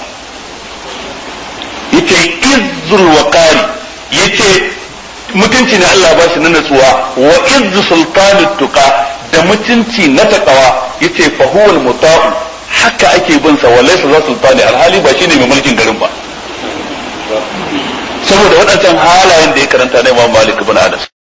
yace izzul waqari yace mutunci ne Allah ba shi na natsuwa wa izzu sultani tuqa da mutunci na takawa yace fa huwal muta'u haka ake bin sa walaysa za sultani alhali ba shine mai mulkin garin ba saboda waɗancan halayen da ya karanta na Imam Malik ibn Anas